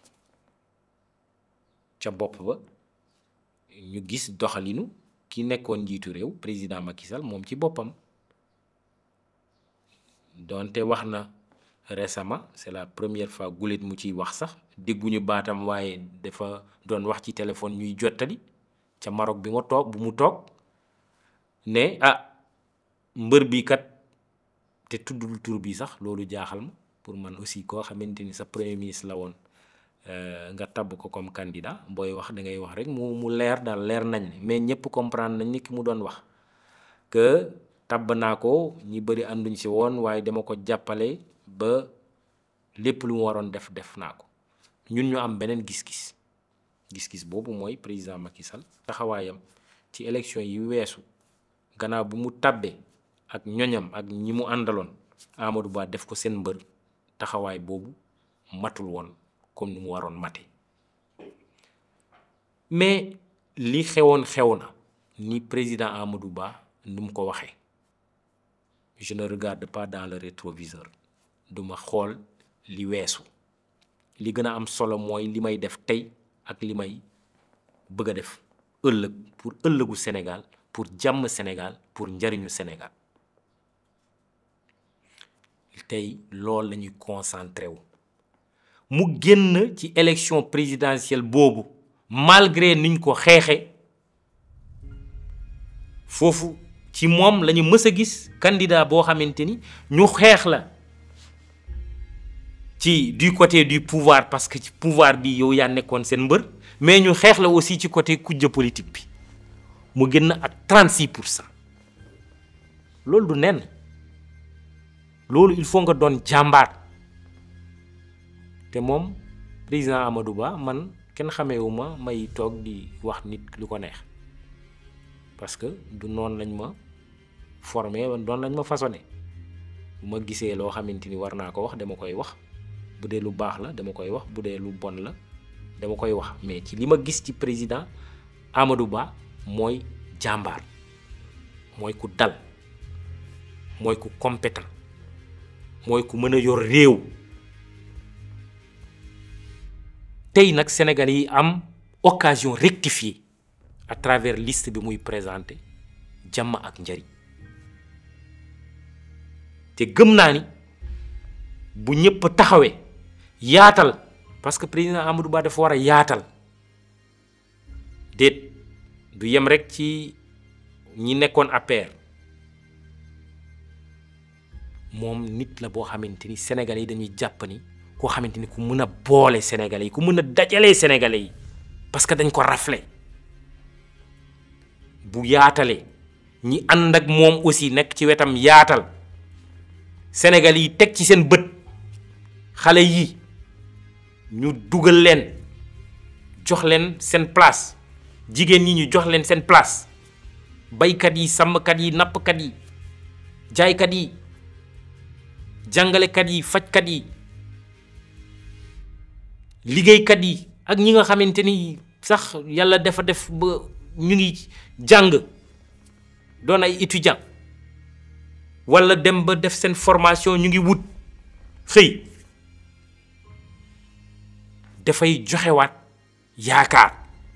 ca bopp ba ñu gis doxalinu ki nekkoon njiitu réew président Macky Sall moom ci boppam donte wax na récemment c'est la première fois guléet mu ciy wax sax dégguñu baatam waaye dafa doon wax ci téléphone ñuy jottali ca Maroc bi nga toog bu mu toog ne ah mbër bi kat te tuddul tur bi sax loolu jaaxal ma pour man aussi koo xamante ni sa premier ministre la woon nga tabb ko comme candidat booy wax da ngay wax rek mu mu leer daal leer nañ ne mais ñëpp comprendre nañ ni ki mu doon wax que tabb naa ko ñi bëri ànduñ si woon waaye dama ko jàppale ba lépp lu mu waroon def def naa ko ñun ñu am beneen gis-gis gis-gis boobu mooy président Macky Sall taxawaayam ci élection yi weesu gannaaw bu mu tabbee ak ñoñam ak ñi mu àndaloon Amadou Ba def ko seen mbër taxawaay boobu matul woon comme ni mu waroon mate mais li xewoon xew na ni président Amadou Ba nu mu ko waxee je ne regarde pas dans le rétroviseur duma xool li weesu li gën a am solo mooy li may def tey ak li may bëgg a def ëllëg pour ëllëgu Sénégal pour jàmm Sénégal pour njariñu Sénégal tey loolu la ñuy concentré wu mu génn ci élection présidentielle boobu malgré niñ ko xeexe foofu ci moom la ñu mës a gis candidat boo xamante ni ñu xeex la ci du côté du pouvoir parce que ci pouvoir bi yow yaa nekkoon seen mbër mais ñu xeex la aussi ci côté kujje politique bi mu génn ak 36 pour cent loolu du nen loolu il faut nga doon jàmbaar te moom président Amadou Ba man kenn xameewu ma may toog di wax nit lu ko neex parce que du noonu lañ ma formé doon lañ ma façonné bu ma gisee loo xamante ni war naa ko wax dama koy wax bu dee lu baax la dama koy wax bu dee lu bon la dama koy wax mais ci li ma gis ci président Amadou Ba mooy jàmbaar mooy ku dal mooy ku compétent mooy ku mën a yor réew tey nag Sénégal yi am occasion rectifier à travers liste bi muy présenté jàmm ak njariñ te gëm naa ni bu ñëpp taxawee yaatal parce que président Amadou Ba dafa war a yaatal déet du yem rek ci ñi nekkoon APR moom nit la boo xamante ni sénégalais yi dañuy jàpp ni koo xamante ni ku mën a boole sénégalais yi ku mën a dajalee sénégalais yi parce que dañ ko rafle bu yaatalee ñi ànd ak moom aussi nekk ci wetam yaatal sénégalais yi teg ci seen bët xale yi ñu dugal leen jox leen seen place jigéen ñi ñu jox leen seen place baykat yi sàmmkat yi nappkat yi jaaykat yi jàngalekat yi fajkat yi liggéeykat yi ak ñi nga xamante ni sax yàlla dafa def ba ñu ngi jàng doon ay étudiant walla dem ba def seen formation ñu ngi wut xëy dafay joxewaat yaakaar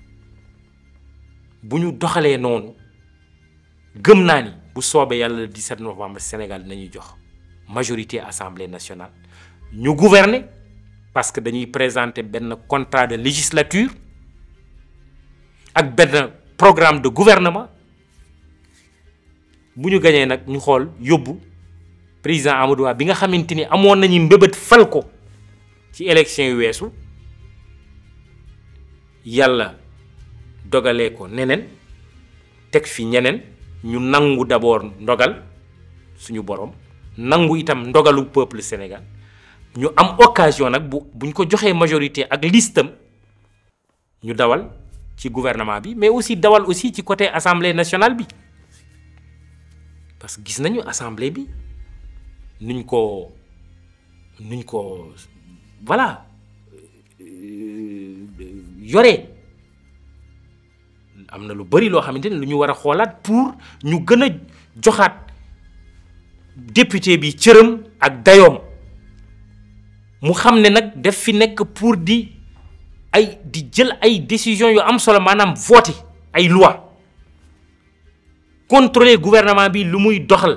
bu ñu doxalee noonu gëm naa ni bu soobee yàlla le 17 novembre Sénégal dinañuy jox majorité assemblée nationale ñu gouverner parce que dañuy présenter benn contrat de législature ak benn programme de gouvernement bu ñu gañee nag ñu xool yóbbu président Amadou Ba bi nga xamante ni amoon nañu mbébét fal ko ci élection yu weesu yàlla dogalee ko neneen teg fi ñeneen ñu nangu d'abord ndogal suñu borom nangu itam ndogalu peuple Sénégal ñu am occasion nag bu buñ ko joxee majorité ak listam ñu dawal ci gouvernement bi mais aussi dawal aussi ci côté assemblée nationale bi parce que gis nañu assemblée bi nuñ ko nuñ ko voilà yore am na lu bari loo xamante ni lu ñu war a xoolaat pour ñu gën a joxaat député bi cëram ak dayoom mu xam ne nag def fi nekk pour di ay di jël ay décisions yu am solo maanaam voter ay loi contrôler gouvernement bi lu muy doxal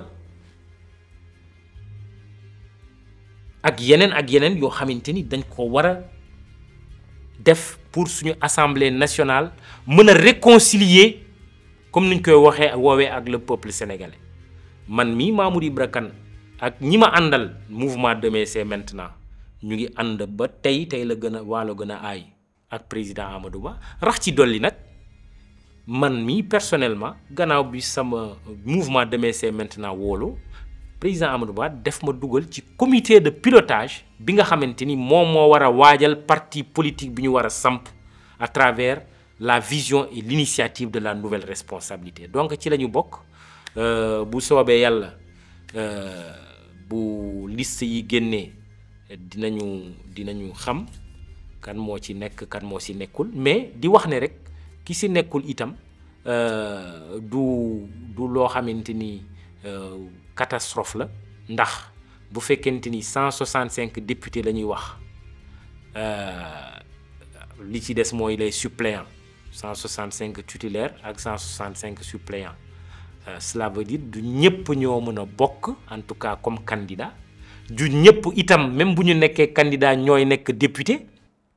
ak yeneen ak yeneen yoo xamante ni dañ ko war a def pour suñu assemblée nationale mën a réconcilier comme niñ koy waxee woowee ak le peuple sénégalais man mii Mamour Ibra Kane ak ñi ma àndal mouvement Demain c'est maintenant ñu ngi ànd ba tey tey la gën a waalo gën a aay ak président Amadou Ba rax ci dolli nag man mii personnellement gannaaw bi sama mouvement Demain c'est maintenant wóolu président Amadou Ba def ma dugal ci comité de pilotage bi nga xamante ni moom moo war a waajal parti politique bi ñu war a samp à travers la vision et l'initiative de la nouvelle responsabilité donc ci la ñu bokk bu soobee yàlla bu liste yi génnee dinañu dinañu xam kan moo ci nekk kan moo ci nekkul mais di wax ne rek ki ci nekkul itam du du loo xamante ni catastrophe la ndax bu fekkente ni 165 députés la ñuy wax li ci des mooy les suppléants 165 titulaires ak 165 suppléants euh, cela veut dire du ñëpp ñoo mën a bokk en tout cas comme candidat du ñëpp itam même bu ñu nekkee candidat ñooy nekk député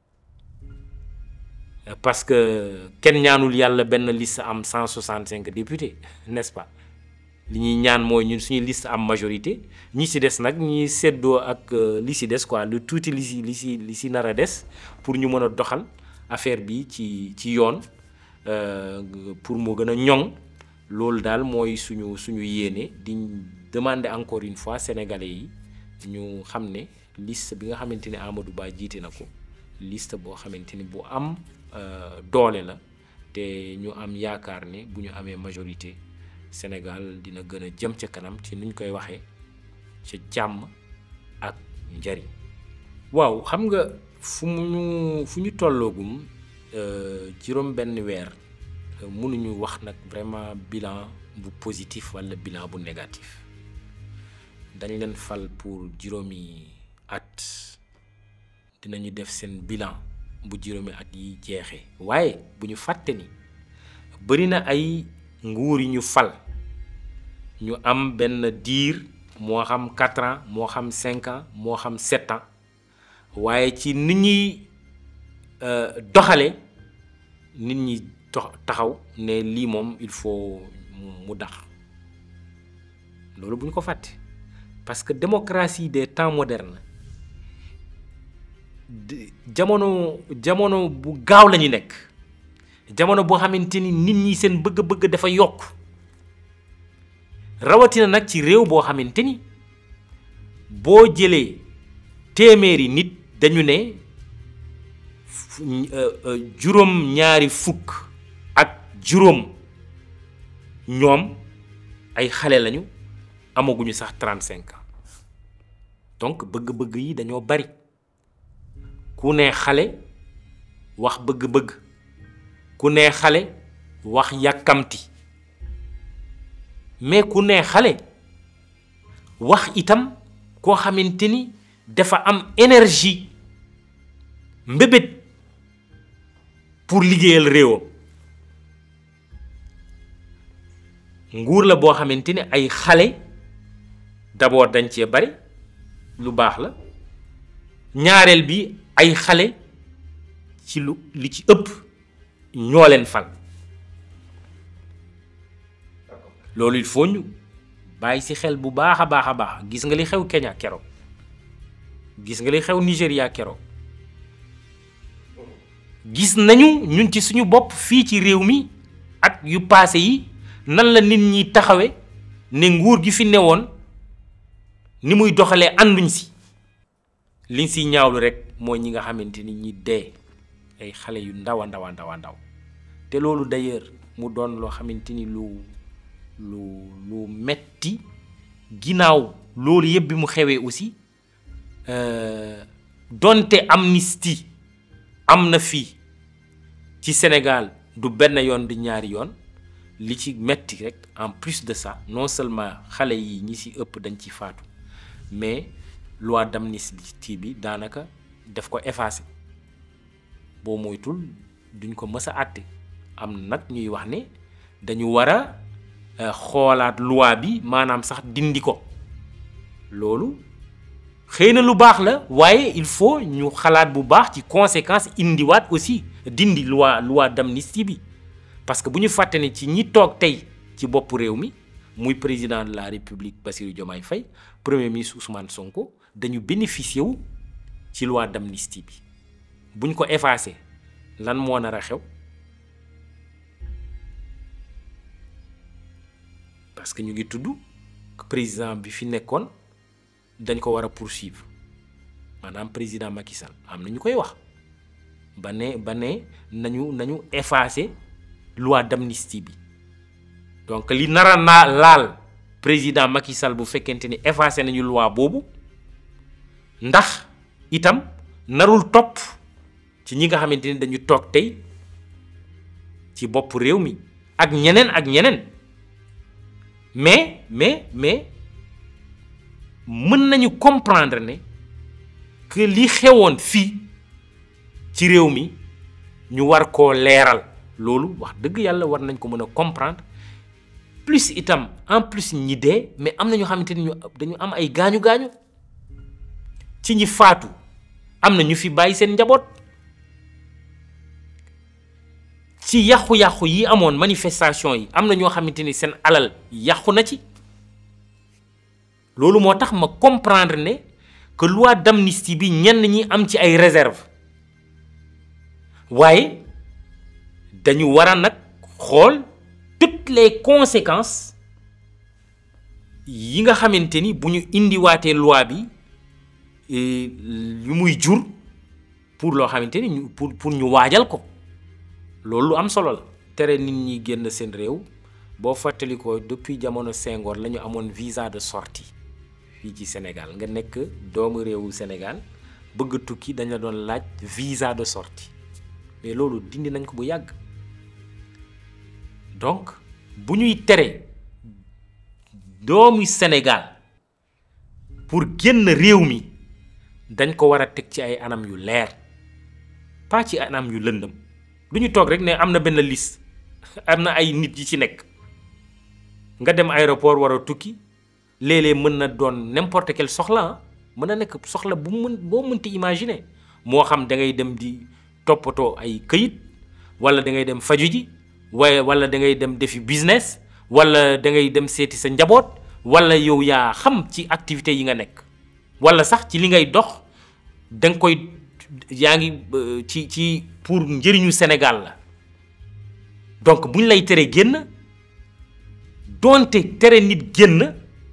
parce que kenn ñaanul yàlla benn liste am 165 députés n'est-ce pas li ñuy ñaan mooy ñun suñu liste am majorité ñi ci des nag ñi seddoo ak li ci des quoi lu tuuti li ci li ci li ci nar a des pour ñu mën a doxal affaire bi ci ci yoon pour mu gën a ñoŋ loolu daal mooy suñu suñu yéene di demander encore une fois sénégalais yi ñu xam ne liste bi nga xamante ne Amadou Ba jiite na ko liste boo xamante ni bu am doole la te ñu am yaakaar ne bu ñu amee majorité Sénégal dina gën a jëm ca kanam ci nuñ koy waxee ca jàmm ak njariñ waaw xam nga fu mu ñu fu ñu tolloogum juróom benn weer mënuñu wax nag vraiment bilan bu positif walla bilan bu négatif dañ leen fal pour juróomi at dinañu def seen bilan bu juróomi at yi jeexee waaye bu ñu fàtte ni bari na ay nguur yi ñu fal ñu am benn diir moo xam quatre ans moo xam cinq ans moo xam sept ans waaye ci nit ñuy doxale nit ñi taxaw ne lii moom il faut mu dax loolu bu ñu ko fàtte parce que démocratie des temps modernes jamono jamono bu gaaw la ñu nekk jamono boo xamante ni nit ñi seen bëgg-bëgg dafa yokk rawatina nag ci réew boo xamante ni boo jëlee téeméeri nit dañu ne juróom ñaari fukk ak juróom ñoom ay xale lañu amaguñu sax 35 ans donc bëgg-bëgg yi dañoo bari ku ne xale wax bëgg-bëgg ku ne xale wax yàkkamti mais ku ne xale wax itam koo xamante ni dafa am énergie mbébét pour liggéeyal réewam nguur la boo xamante ni ay xale d'abord dañ cee bari lu baax la ñaareel bi ay xale ci lu li ci ëpp ñoo leen fal loolu il faut ñu bàyyi ci xel bu baax a baax a baax gis nga li xew Kenya keroog gis nga li xew Nigéria keroog gis nañu ñun ci suñu bopp fii ci réew mi at yu paase yi nan la nit ñi taxawe ne nguur gi fi newoon ni muy doxalee ànduñ si liñ siy ñaawlu rek mooy ñi nga xamante ni ñi dee ay xale yu ndaw a ndaw a ndaw a ndaw te loolu d'ailleurs mu doon loo xamante ni lu lu lu metti ginnaaw loolu yëpp bi mu xewee aussi donte amnistie am na fii ci Sénégal du benn yoon di ñaari yoon li ci metti rek en plus de ça non seulement xale yi ñi ci ëpp dañ ci faatu mais loi d'amnistie bi daanaka daf ko effacé boo moytul duñ ko mës a àtte am nag ñuy wax ne dañu war a xoolaat loi bi maanaam sax dindi ko loolu xëy na lu baax la waaye il faut ñu xalaat bu baax ci conséquence indiwaat aussi dindi loi loi d'amnistie bi parce que bu ñu fàtte ne ci ñi toog tey ci bopp réew mi muy président de la république Bassirou Diomaye Faye premier ministre Ousmane Sonko dañu bénéficier wu ci loi d'amnistie bi buñ ko effacé lan moo nar a xew parce que ñu ngi tudd président bi fi nekkoon dañ ko war a poursuivre maanaam président Macky Sall am na ñu koy wax ba ne ba ne nañu nañu effacer loi d'amnistie bi donc li nara naa laal président Macky Sall bu fekkente ni effacé nañu loi boobu ndax itam narul topp ci ñi nga xamante ni dañu toog tey ci bopp réew mi ak ñeneen ak ñeneen mais mais mais mën nañu comprendre ne que li xewoon fii ci réew mi ñu war koo leeral loolu wax dëgg yàlla war nañ ko mën a comprendre plus itam en plus ñi dee mais am na ñoo xamante ni ñu dañu am ay gaañu gaañu ci ñi faatu am na ñu fi bàyyi seen njaboot ci yàqu-yàqu yi amoon manifestation yi am na ñoo xamante ni seen alal yàqu na ci loolu moo tax ma comprendre ne que loi d'amnistie bi ñenn ñi am ci ay réserve waaye dañu war a nag xool toutes les conséquences yi nga xamante ni bu ñu indiwaatee loi bi yu muy jur pour loo xamante ni ñu pour pour ñu waajal ko loolu lu am solo la. tere nit ñi génn seen réew boo fàttali ko depuis jamono Senghor la ñu amoon visa de sortie fii ci Sénégal nga nekk doomu réewu Sénégal bëgg tukki dañ la doon laaj visa de sortie mais loolu dindi nañ ko bu yàgg donc bu ñuy tere doomu Sénégal pour génn réew mi dañ ko war a teg ci ay anam yu leer pas ci anam yu lëndëm du ñu toog rek ne am na benn liste am na ay nit yi ci nekk nga dem aéroport war a tukki léeg-léeg mën na doon n'importe quel soxla mën na nekk soxla bu mën boo mënti imaginer moo xam da ngay dem di toppatoo ay këyit wala da ngay dem faju ji waaye wala da ngay dem defi business wala da ngay dem seeti sa njaboot wala yow yaa xam ci activité yi nga nekk wala sax ci li ngay dox da nga koy yaa ngi ci ci pour njëriñu Sénégal la donc buñ lay tere génn doonte tere nit génn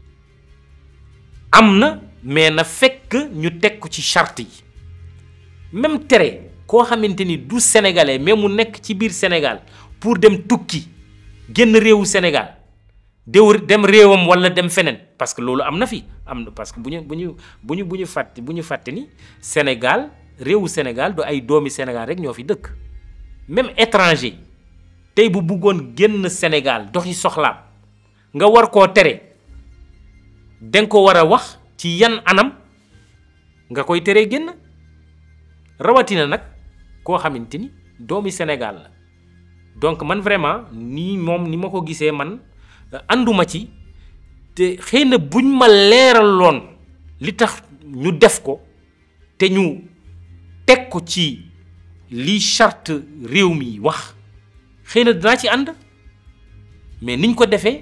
am na mais na fekk ñu teg ko ci charte yi même tere koo xamante ni du sénégalais mais mu nekk ci biir Sénégal pour dem tukki génn réewu Sénégal déw dem réewam walla dem feneen parce que loolu am na fi am na parce que bu ñu bu ñu bu ñu bu ñu fàtte bu ñu fàtte ni Sénégal réewu Sénégal du ay doomi Sénégal rek ñoo fi dëkk même étranger tey bu bëggoon génn Sénégal doxi soxlaam nga war koo tere danga ko war a wax ci yan anam nga koy teree génn rawatina nag koo xamante ni doomi Sénégal la donc man vraiment nii moom ni ma ko gisee man ànduma ci te xëy na buñ ma leeraloon li tax ñu def ko te ñu teg ko ci li charte réew mi wax xëy na dinaa ci ànd mais niñ ko defee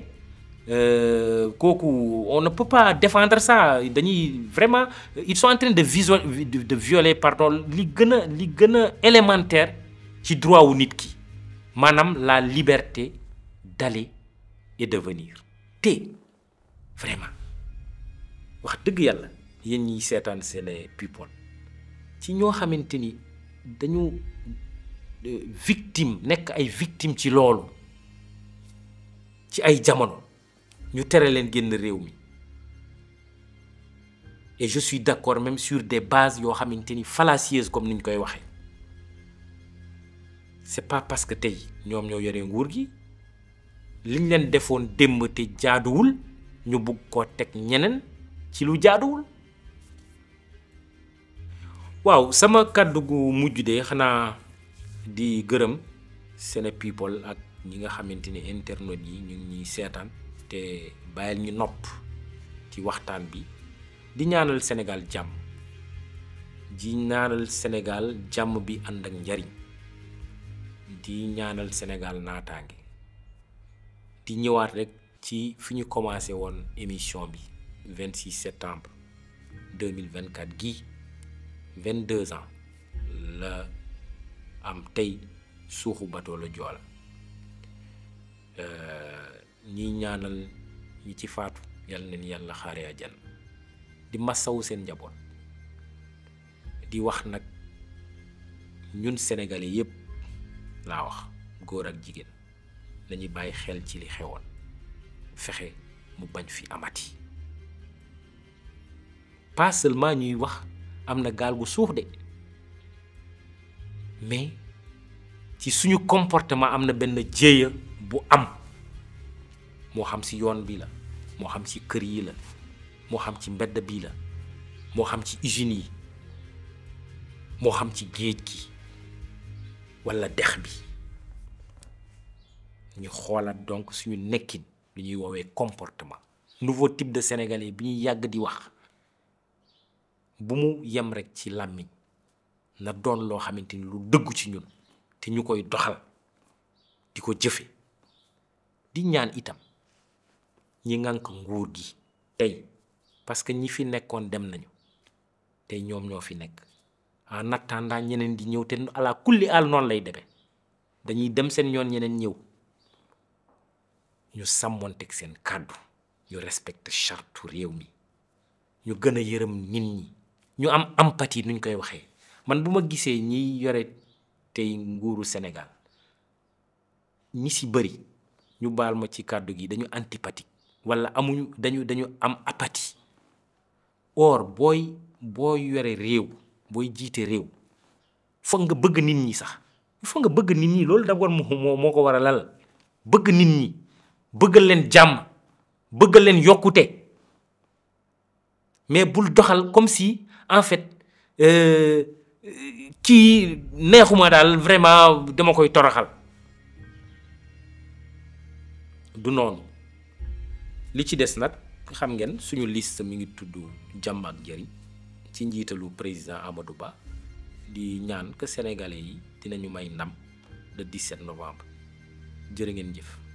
kooku on ne peut pas défendre ça dañuy vraiment ils sont en train de visual de violer pardon li gën a li gën a élémentaire ci droit wu nit ki maanaam la liberté d'aller et de venir te vraiment wax dëgg yàlla yéen ñiy seetaan Sene People ci ñoo xamante ni dañu victime nekk ay victime ci loolu ci ay jamono ñu tere leen génn réew mi et je suis d'accord même sur des bases yoo xamante ni fallacieuses comme ni ñu koy waxee c'est pas parce que tey ñoom ñoo yore nguur gi liñ leen defoon démb te jaaduwul ñu bugg koo teg ñeneen ci lu jaaduwul waaw sama kàddu gu mujj de xanaa di gërëm Sene People ak ñi nga xamante ni internet yi ñu ngi ñuy seetaan te bàyyil ñu nopp ci waxtaan bi di ñaanal Sénégal jàmm di ñaanal Sénégal jàmm bi ànd ak njariñ di ñaanal Sénégal naataange di ñëwaat rek ci fi ñu commencé woon émission bi 26 septembre 2024 gii 22 ans la am tey suuxu bateau la Joola ñiy ñaanal ñi ci faatu yal na ni yàlla xaare àjjana di massawu seen njaboot di wax nag ñun sénégalais yépp laa wax góor ak jigéen nañu bàyyi xel ci li xewoon fexe mu bañ fi amati pas seulement ñuy wax am na gaal gu suux de mais ci suñu comportement am na benn jéeya bu am moo xam ci yoon bi la moo xam ci kër yi la moo xam ci mbedd bi la moo xam ci usines yi moo xam ci géej gi walla dex bi ñu xoolaat donc suñu nekkin lu ñuy woowee comportement nouveau type de sénégalais bi ñuy yàgg di wax bu mu yem rekk ci làmmiñ na doon loo xamante ni lu dëggu ci ñun te ñu koy doxal di ko jëfe di ñaan itam ñi ngànk nguur gi tey parce que ñi fi nekkoon dem nañu tey ñoom ñoo fi nekk en attendant ñeneen di ñëw te ala kulli al noonu lay demee dañuy dem seen yoon ñeneen ñëw ñu sàmmonteeg seen kàddu ñu respecte charte réew mi ñu gën a yërëm nit ñi ñu am empathie nuñ koy waxee man bu ma gisee ñiy yore tey nguuru Sénégal ñi si bëri ñu baal ma ci kàddu gi dañu antipathique walla amuñu dañu dañu am apathie or booy booy yore réew booy jiite réew foog nga bëgg nit ñi sax foog nga bëgg nit ñi loolu d'abord moo moo ko war a lal bëgg nit ñi bëggal leen jàmm bëggal leen yokkute mais bul doxal comme si en fait kii neexuma daal vraiment dama koy toroxal du noonu li ci des nag xam ngeen suñu liste mi ngi tudd jàmm ak njëriñ ci njiitalu président Amadou Ba di ñaan que sénégalais yi dinañu may ndam le 17 novembre jërë ngeen jëf.